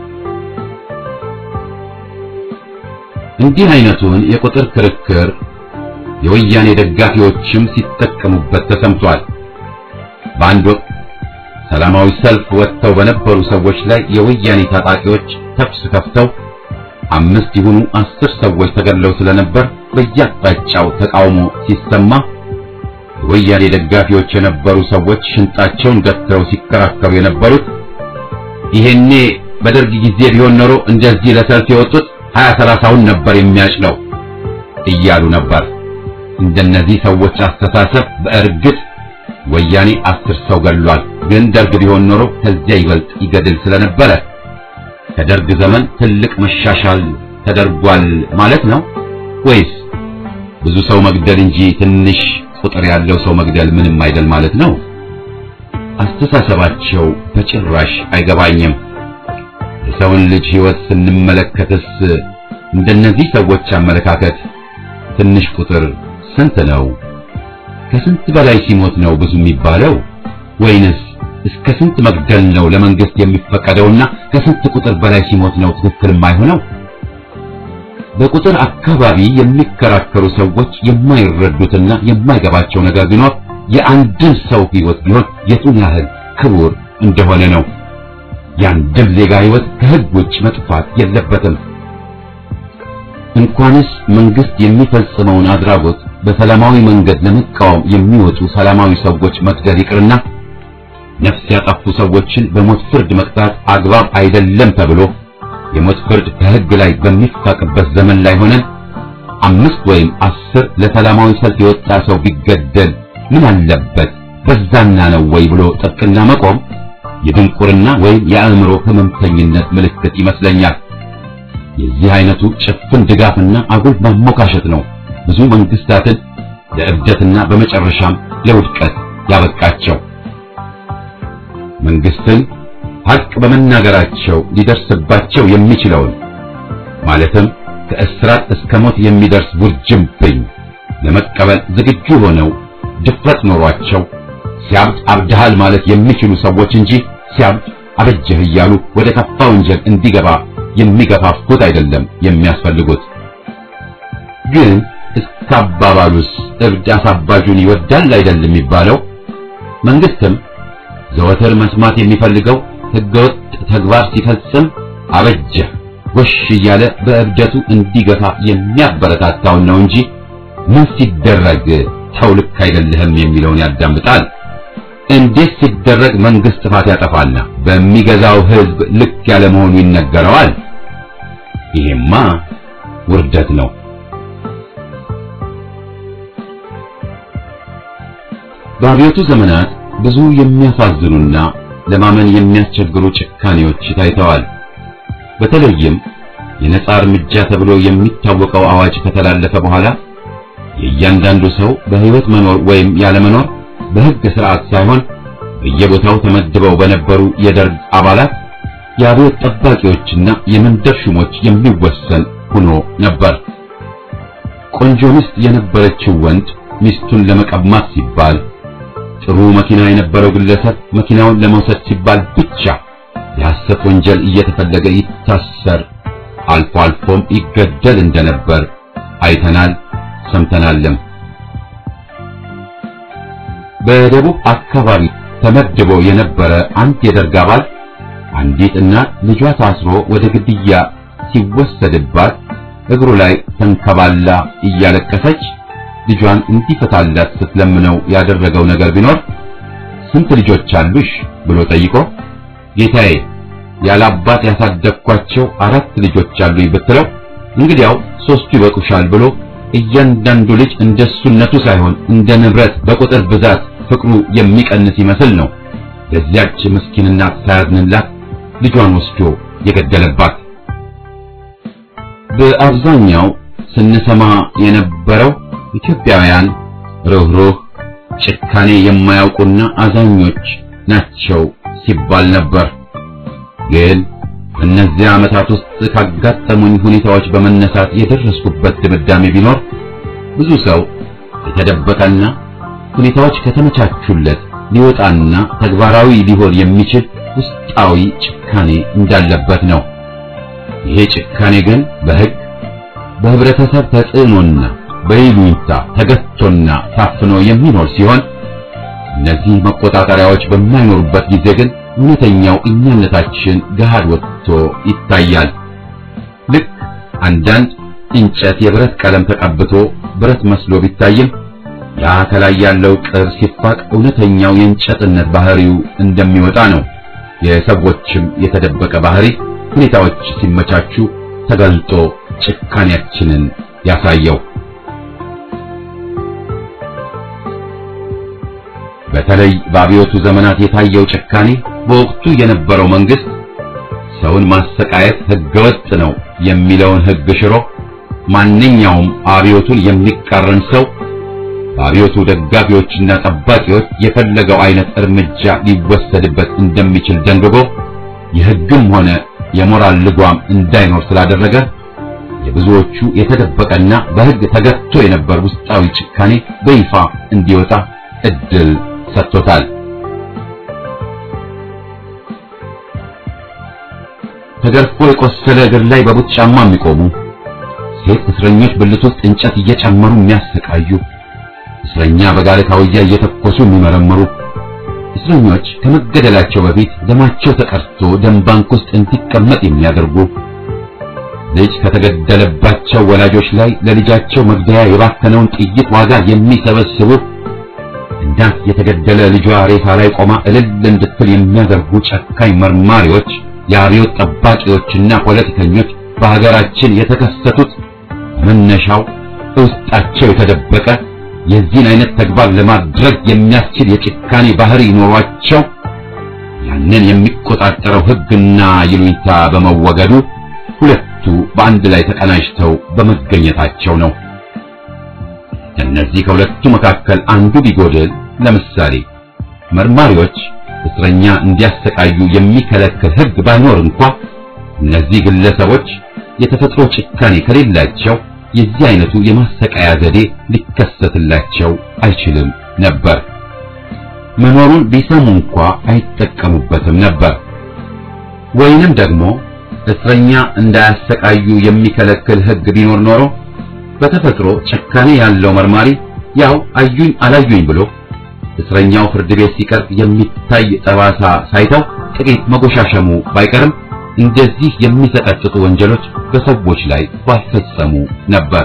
እንዲህ አይነቱን የቁጥር ክርክር የወያኔ ደጋፊዎችም ሲጠቀሙበት ተሰምቷል። በአንድ ወቅት ሰላማዊ ሰልፍ ወጥተው በነበሩ ሰዎች ላይ የወያኔ ታጣቂዎች ተኩስ ከፍተው አምስት ይሁኑ አስር ሰዎች ተገድለው ስለነበር በየአቅጣጫው ተቃውሞ ሲሰማ የወያኔ ደጋፊዎች የነበሩ ሰዎች ሽንጣቸውን ገትረው ሲከራከሩ የነበሩት ይሄኔ በደርግ ጊዜ ቢሆን ኖሮ እንደዚህ ለሰልፍ የወጡት ሀያ ሰላሳውን ነበር የሚያጭለው እያሉ ነበር። እንደነዚህ ሰዎች አስተሳሰብ በእርግጥ ወያኔ አስር ሰው ገድሏል። ግን ደርግ ቢሆን ኖሮ ከዚያ ይበልጥ ይገድል ስለነበረ ከደርግ ዘመን ትልቅ መሻሻል ተደርጓል ማለት ነው ወይስ ብዙ ሰው መግደል እንጂ ትንሽ ቁጥር ያለው ሰው መግደል ምንም አይደል ማለት ነው? አስተሳሰባቸው በጭራሽ አይገባኝም። የሰውን ልጅ ሕይወት ስንመለከትስ እንደነዚህ ሰዎች አመለካከት ትንሽ ቁጥር ስንት ነው? ከስንት በላይ ሲሞት ነው ብዙ የሚባለው? ወይንስ እስከ ስንት መግደል ነው ለመንግስት የሚፈቀደውና ከስንት ቁጥር በላይ ሲሞት ነው ትክክል የማይሆነው? በቁጥር አካባቢ የሚከራከሩ ሰዎች የማይረዱትና የማይገባቸው ነገር ቢኖር የአንድን ሰው ሕይወት ቢሆን የቱን ያህል ክቡር እንደሆነ ነው። የአንድም ዜጋ ሕይወት ከሕግ ውጭ መጥፋት የለበትም። እንኳንስ መንግስት የሚፈጽመውን አድራጎት በሰላማዊ መንገድ ለመቃወም የሚወጡ ሰላማዊ ሰዎች መግደል ይቅርና ነፍስ ያጠፉ ሰዎችን በሞት ፍርድ መቅጣት አግባብ አይደለም ተብሎ የሞት ፍርድ ከሕግ ላይ በሚፋቅበት ዘመን ላይ ሆነን አምስት ወይም አስር ለሰላማዊ ሰልፍ የወጣ ሰው ቢገደል ምን አለበት በዛና ነው ወይ ብሎ ጥብቅና መቆም የድንቁርና ወይም የአእምሮ ህመምተኝነት ምልክት ይመስለኛል። የዚህ አይነቱ ጭፍን ድጋፍና አጉል ማሞካሸት ነው ብዙ መንግስታትን ለእብደትና በመጨረሻም ለውድቀት ያበቃቸው። መንግስትን ሀቅ በመናገራቸው ሊደርስባቸው የሚችለውን ማለትም ከእስራት እስከ ሞት የሚደርስ ውርጅብኝ ለመቀበል ዝግጁ ሆነው ድፍረት ኖሯቸው ሲያብድ አብድሃል ማለት የሚችሉ ሰዎች እንጂ ሲያብድ አበጀህ እያሉ ወደ ከፋ ወንጀል እንዲገባ የሚገፋፉት አይደለም የሚያስፈልጉት። ግን እስከ አባባሉስ እብድ አሳባጁን ይወዳል አይደል የሚባለው? መንግስትም ዘወትር መስማት የሚፈልገው ህገወጥ ተግባር ሲፈጽም አበጀህ ጎሽ እያለ በእብደቱ እንዲገፋ የሚያበረታታውን ነው እንጂ ምን ሲደረግ ተው ልክ አይደለህም የሚለውን ያዳምጣል። እንዴት ሲደረግ መንግስት ጥፋት ያጠፋና በሚገዛው ህዝብ ልክ ያለ መሆኑ ይነገረዋል። ይሄማ ውርደት ነው። በአብዮቱ ዘመናት ብዙ የሚያሳዝኑና ለማመን የሚያስቸግሩ ጭካኔዎች ታይተዋል። በተለይም የነጻ እርምጃ ተብሎ የሚታወቀው አዋጅ ከተላለፈ በኋላ የእያንዳንዱ ሰው በህይወት መኖር ወይም ያለመኖር በህግ ስርዓት ሳይሆን በየቦታው ተመድበው በነበሩ የደርግ አባላት የአብዮት ጠባቂዎችና የመንደር ሹሞች የሚወሰን ሆኖ ነበር። ቆንጆ ሚስት የነበረችው ወንድ ሚስቱን ለመቀማት ሲባል፣ ጥሩ መኪና የነበረው ግለሰብ መኪናውን ለመውሰድ ሲባል ብቻ የሐሰት ወንጀል እየተፈለገ ይታሰር፣ አልፎ አልፎም ይገደል እንደነበር አይተናል፣ ሰምተናልም። በደቡብ አካባቢ ተመድቦ የነበረ አንድ የደርግ አባል አንዲት እናት ልጇ ታስሮ ወደ ግድያ ሲወሰድባት እግሩ ላይ ተንከባላ እያለቀሰች ልጇን እንዲፈታላት ስትለምነው ያደረገው ነገር ቢኖር ስንት ልጆች አሉሽ ብሎ ጠይቆ ጌታዬ ያለ አባት ያሳደግኳቸው አራት ልጆች አሉኝ ብትለው እንግዲያው ሶስቱ ይበቁሻል ብሎ እያንዳንዱ ልጅ እንደሱነቱ ሳይሆን እንደ ንብረት በቁጥር ብዛት ፍቅሩ የሚቀንስ ይመስል ነው ለዚያች ምስኪን እናት ሳያዝንላት ልጇን ወስዶ የገደለባት። በአብዛኛው ስንሰማ የነበረው ኢትዮጵያውያን ርኅሩህ፣ ጭካኔ የማያውቁና አዛኞች ናቸው ሲባል ነበር። ግን በእነዚያ ዓመታት ውስጥ ካጋጠሙኝ ሁኔታዎች በመነሳት የደረስኩበት ድምዳሜ ቢኖር ብዙ ሰው የተደበቀና ሁኔታዎች ከተመቻቹለት ሊወጣና ተግባራዊ ሊሆን የሚችል ውስጣዊ ጭካኔ እንዳለበት ነው። ይሄ ጭካኔ ግን በሕግ በህብረተሰብ ተጽዕኖና በይሉኝታ ተገቶና ታፍኖ የሚኖር ሲሆን እነዚህ መቆጣጠሪያዎች በማይኖሩበት ጊዜ ግን እውነተኛው እኛነታችን ገሃድ ወጥቶ ይታያል። ልክ አንዳንድ እንጨት የብረት ቀለም ተቀብቶ ብረት መስሎ ቢታይም ያ ከላይ ያለው ቅር ሲፋቅ እውነተኛው የእንጨትነት ባህሪው እንደሚወጣ ነው። የሰዎችም የተደበቀ ባህሪ ሁኔታዎች ሲመቻቹ ተገልጦ ጭካኔያችንን ያሳየው። በተለይ በአብዮቱ ዘመናት የታየው ጭካኔ በወቅቱ የነበረው መንግስት ሰውን ማሰቃየት ህገወጥ ነው የሚለውን ህግ ሽሮ ማንኛውም አብዮቱን የሚቃረን ሰው በአብዮቱ ደጋፊዎችና ጠባቂዎች የፈለገው አይነት እርምጃ ሊወሰድበት እንደሚችል ደንግጎ የህግም ሆነ የሞራል ልጓም እንዳይኖር ስላደረገ የብዙዎቹ የተደበቀና በህግ ተገቶ የነበር ውስጣዊ ጭካኔ በይፋ እንዲወጣ እድል ሰጥቶታል። ተገርፎ የቆሰለ እግር ላይ በቡት ጫማ የሚቆሙ ሴት እስረኞች ብልት ውስጥ እንጨት እየጨመሩ የሚያሰቃዩ እስረኛ በጋለ ካውያ እየተኮሱ የሚመረምሩ እስረኞች ከመገደላቸው በፊት ደማቸው ተቀርቶ ደም ባንክ ውስጥ እንዲቀመጥ የሚያደርጉ ልጅ ከተገደለባቸው ወላጆች ላይ ለልጃቸው መግደያ የባከነውን ጥይት ዋጋ የሚሰበስቡ እናት የተገደለ ልጇ ሬሳ ላይ ቆማ እልል እንድትል የሚያደርጉ ጨካኝ መርማሪዎች፣ የአብዮት ጠባቂዎችና ፖለቲከኞች በሀገራችን የተከሰቱት መነሻው ውስጣቸው የተደበቀ የዚህን አይነት ተግባር ለማድረግ የሚያስችል የጭካኔ ባህሪ ኖሯቸው ያንን የሚቆጣጠረው ሕግና ይሉኝታ በመወገዱ ሁለቱ በአንድ ላይ ተቀናጅተው በመገኘታቸው ነው። እነዚህ ከሁለቱ መካከል አንዱ ቢጎድል፣ ለምሳሌ መርማሪዎች እስረኛ እንዲያሰቃዩ የሚከለክል ሕግ ባይኖር እንኳ እነዚህ ግለሰቦች የተፈጥሮ ጭካኔ ከሌላቸው የዚህ አይነቱ የማሰቃያ ዘዴ ሊከሰትላቸው አይችልም ነበር። መኖሩን ቢሰሙ እንኳ አይጠቀሙበትም ነበር። ወይንም ደግሞ እስረኛ እንዳያሰቃዩ የሚከለክል ሕግ ቢኖር ኖሮ በተፈጥሮ ጭካኔ ያለው መርማሪ ያው አዩኝ አላዩኝ ብሎ እስረኛው ፍርድ ቤት ሲቀርብ የሚታይ ጠባሳ ሳይተው ጥቂት መጎሻሸሙ ባይቀርም እንደዚህ የሚሰቀጥጡ ወንጀሎች በሰዎች ላይ ባልፈጸሙ ነበር።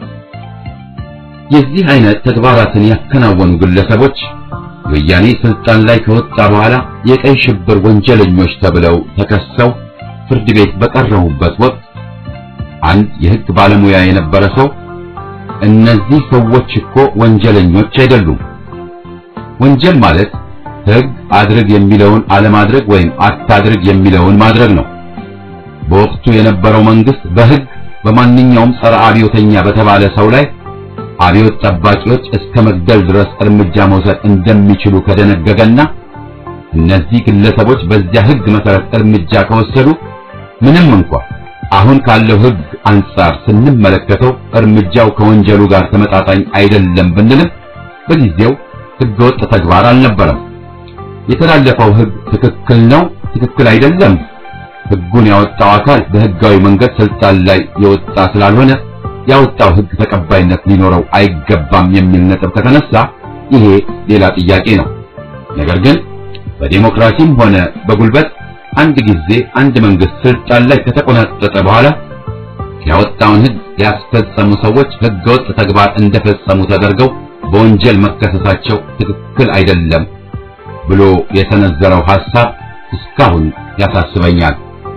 የዚህ አይነት ተግባራትን ያከናወኑ ግለሰቦች ወያኔ ስልጣን ላይ ከወጣ በኋላ የቀይ ሽብር ወንጀለኞች ተብለው ተከሰው ፍርድ ቤት በቀረቡበት ወቅት አንድ የሕግ ባለሙያ የነበረ ሰው እነዚህ ሰዎች እኮ ወንጀለኞች አይደሉም። ወንጀል ማለት ሕግ አድርግ የሚለውን አለማድረግ ወይም አታድርግ የሚለውን ማድረግ ነው። በወቅቱ የነበረው መንግስት በሕግ በማንኛውም ጸረ አብዮተኛ በተባለ ሰው ላይ አብዮት ጠባቂዎች እስከ መግደል ድረስ እርምጃ መውሰድ እንደሚችሉ ከደነገገና እነዚህ ግለሰቦች በዚያ ሕግ መሰረት እርምጃ ከወሰዱ ምንም እንኳ አሁን ካለው ሕግ አንጻር ስንመለከተው እርምጃው ከወንጀሉ ጋር ተመጣጣኝ አይደለም ብንልም በጊዜው ሕገወጥ ተግባር አልነበረም። የተላለፈው ሕግ ትክክል ነው፣ ትክክል አይደለም ሕጉን ያወጣው አካል በሕጋዊ መንገድ ስልጣን ላይ የወጣ ስላልሆነ ያወጣው ሕግ ተቀባይነት ሊኖረው አይገባም የሚል ነጥብ ከተነሳ ይሄ ሌላ ጥያቄ ነው። ነገር ግን በዴሞክራሲም ሆነ በጉልበት አንድ ጊዜ አንድ መንግስት ስልጣን ላይ ከተቆናጠጠ በኋላ ያወጣውን ሕግ ያስፈጸሙ ሰዎች ሕገወጥ ተግባር እንደፈጸሙ ተደርገው በወንጀል መከሰሳቸው ትክክል አይደለም ብሎ የሰነዘረው ሐሳብ እስካሁን ያሳስበኛል።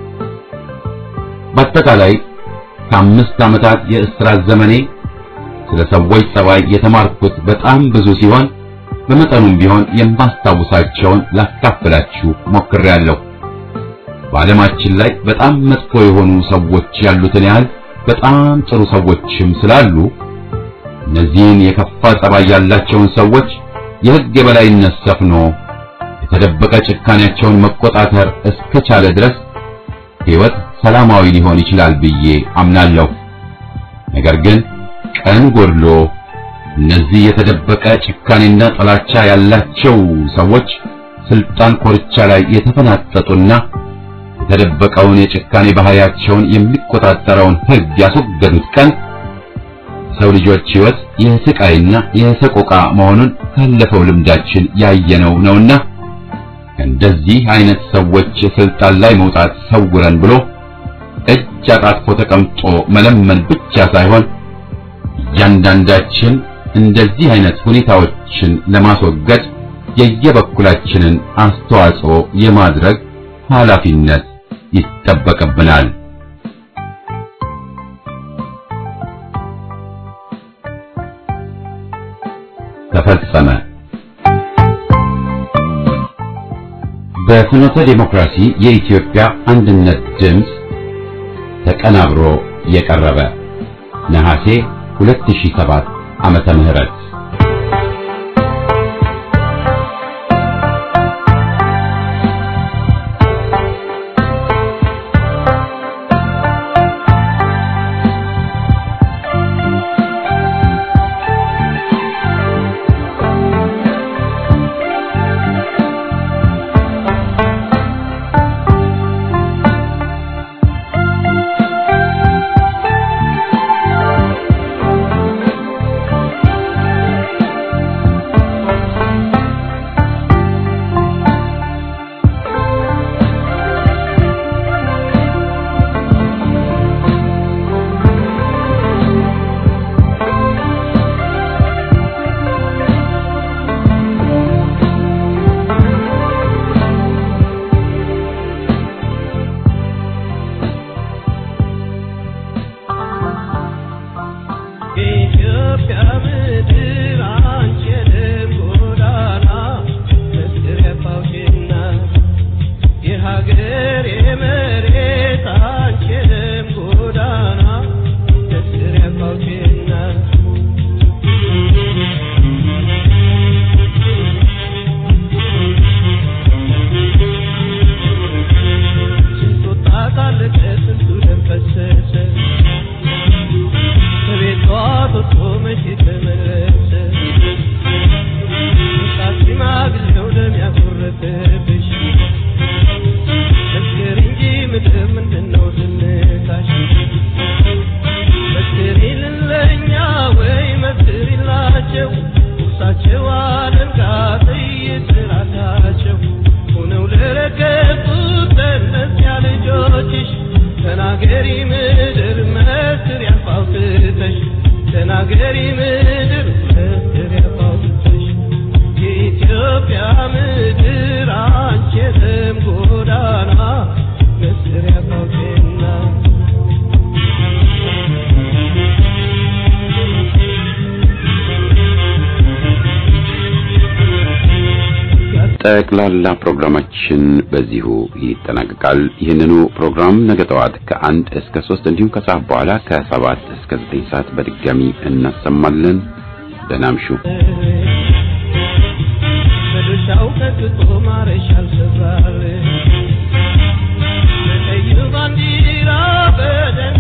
በአጠቃላይ ከአምስት ዓመታት የእስራት ዘመኔ ስለ ሰዎች ጸባይ የተማርኩት በጣም ብዙ ሲሆን በመጠኑም ቢሆን የማስታውሳቸውን ላካፍላችሁ ሞክሬያለሁ። በዓለማችን ላይ በጣም መጥፎ የሆኑ ሰዎች ያሉትን ያህል በጣም ጥሩ ሰዎችም ስላሉ እነዚህን የከፋ ጸባይ ያላቸውን ሰዎች የሕግ የበላይነት ሰፍኖ የተደበቀ ጭካኔያቸውን መቆጣጠር እስከቻለ ድረስ ሕይወት ሰላማዊ ሊሆን ይችላል ብዬ አምናለሁ። ነገር ግን ቀን ጎድሎ እነዚህ የተደበቀ ጭካኔና ጥላቻ ያላቸው ሰዎች ስልጣን ኮርቻ ላይ የተፈናጠጡና የተደበቀውን የጭካኔ ባህሪያቸውን የሚቆጣጠረውን ሕግ ያስወገዱት ቀን ሰው ልጆች ሕይወት የስቃይና የሰቆቃ መሆኑን ካለፈው ልምዳችን ያየነው ነውና እንደዚህ አይነት ሰዎች ስልጣን ላይ መውጣት ሰውረን ብሎ እጅ አጣጥፎ ተቀምጦ መለመን ብቻ ሳይሆን እያንዳንዳችን እንደዚህ አይነት ሁኔታዎችን ለማስወገድ የየበኩላችንን አስተዋጽኦ የማድረግ ኃላፊነት ይጠበቅብናል። ተፈጸመ። በፍኖተ ዲሞክራሲ የኢትዮጵያ አንድነት ድምፅ ተቀናብሮ የቀረበ ነሐሴ 2007 ዓመተ ምህረት ተናገሪ ምድር መስር ያፋውትተሽ ተናገሪ ምድር መስር ያፋውትተሽ የኢትዮጵያ ምድር አንቺ የደም ጎዳና መስር ያፋውቴና ጠቅላላ ፕሮግራማችን በዚሁ ይጠናቀቃል። ይህንኑ ፕሮግራም ነገ ጠዋት ከአንድ እስከ ሶስት እንዲሁም ከሰዓት በኋላ ከሰባት እስከ ዘጠኝ ሰዓት በድጋሚ እናሰማለን። ደህና እምሹ። በድርሻው ከግጦ ማረሻ አልሰራል በቀይ ባንዲራ በደም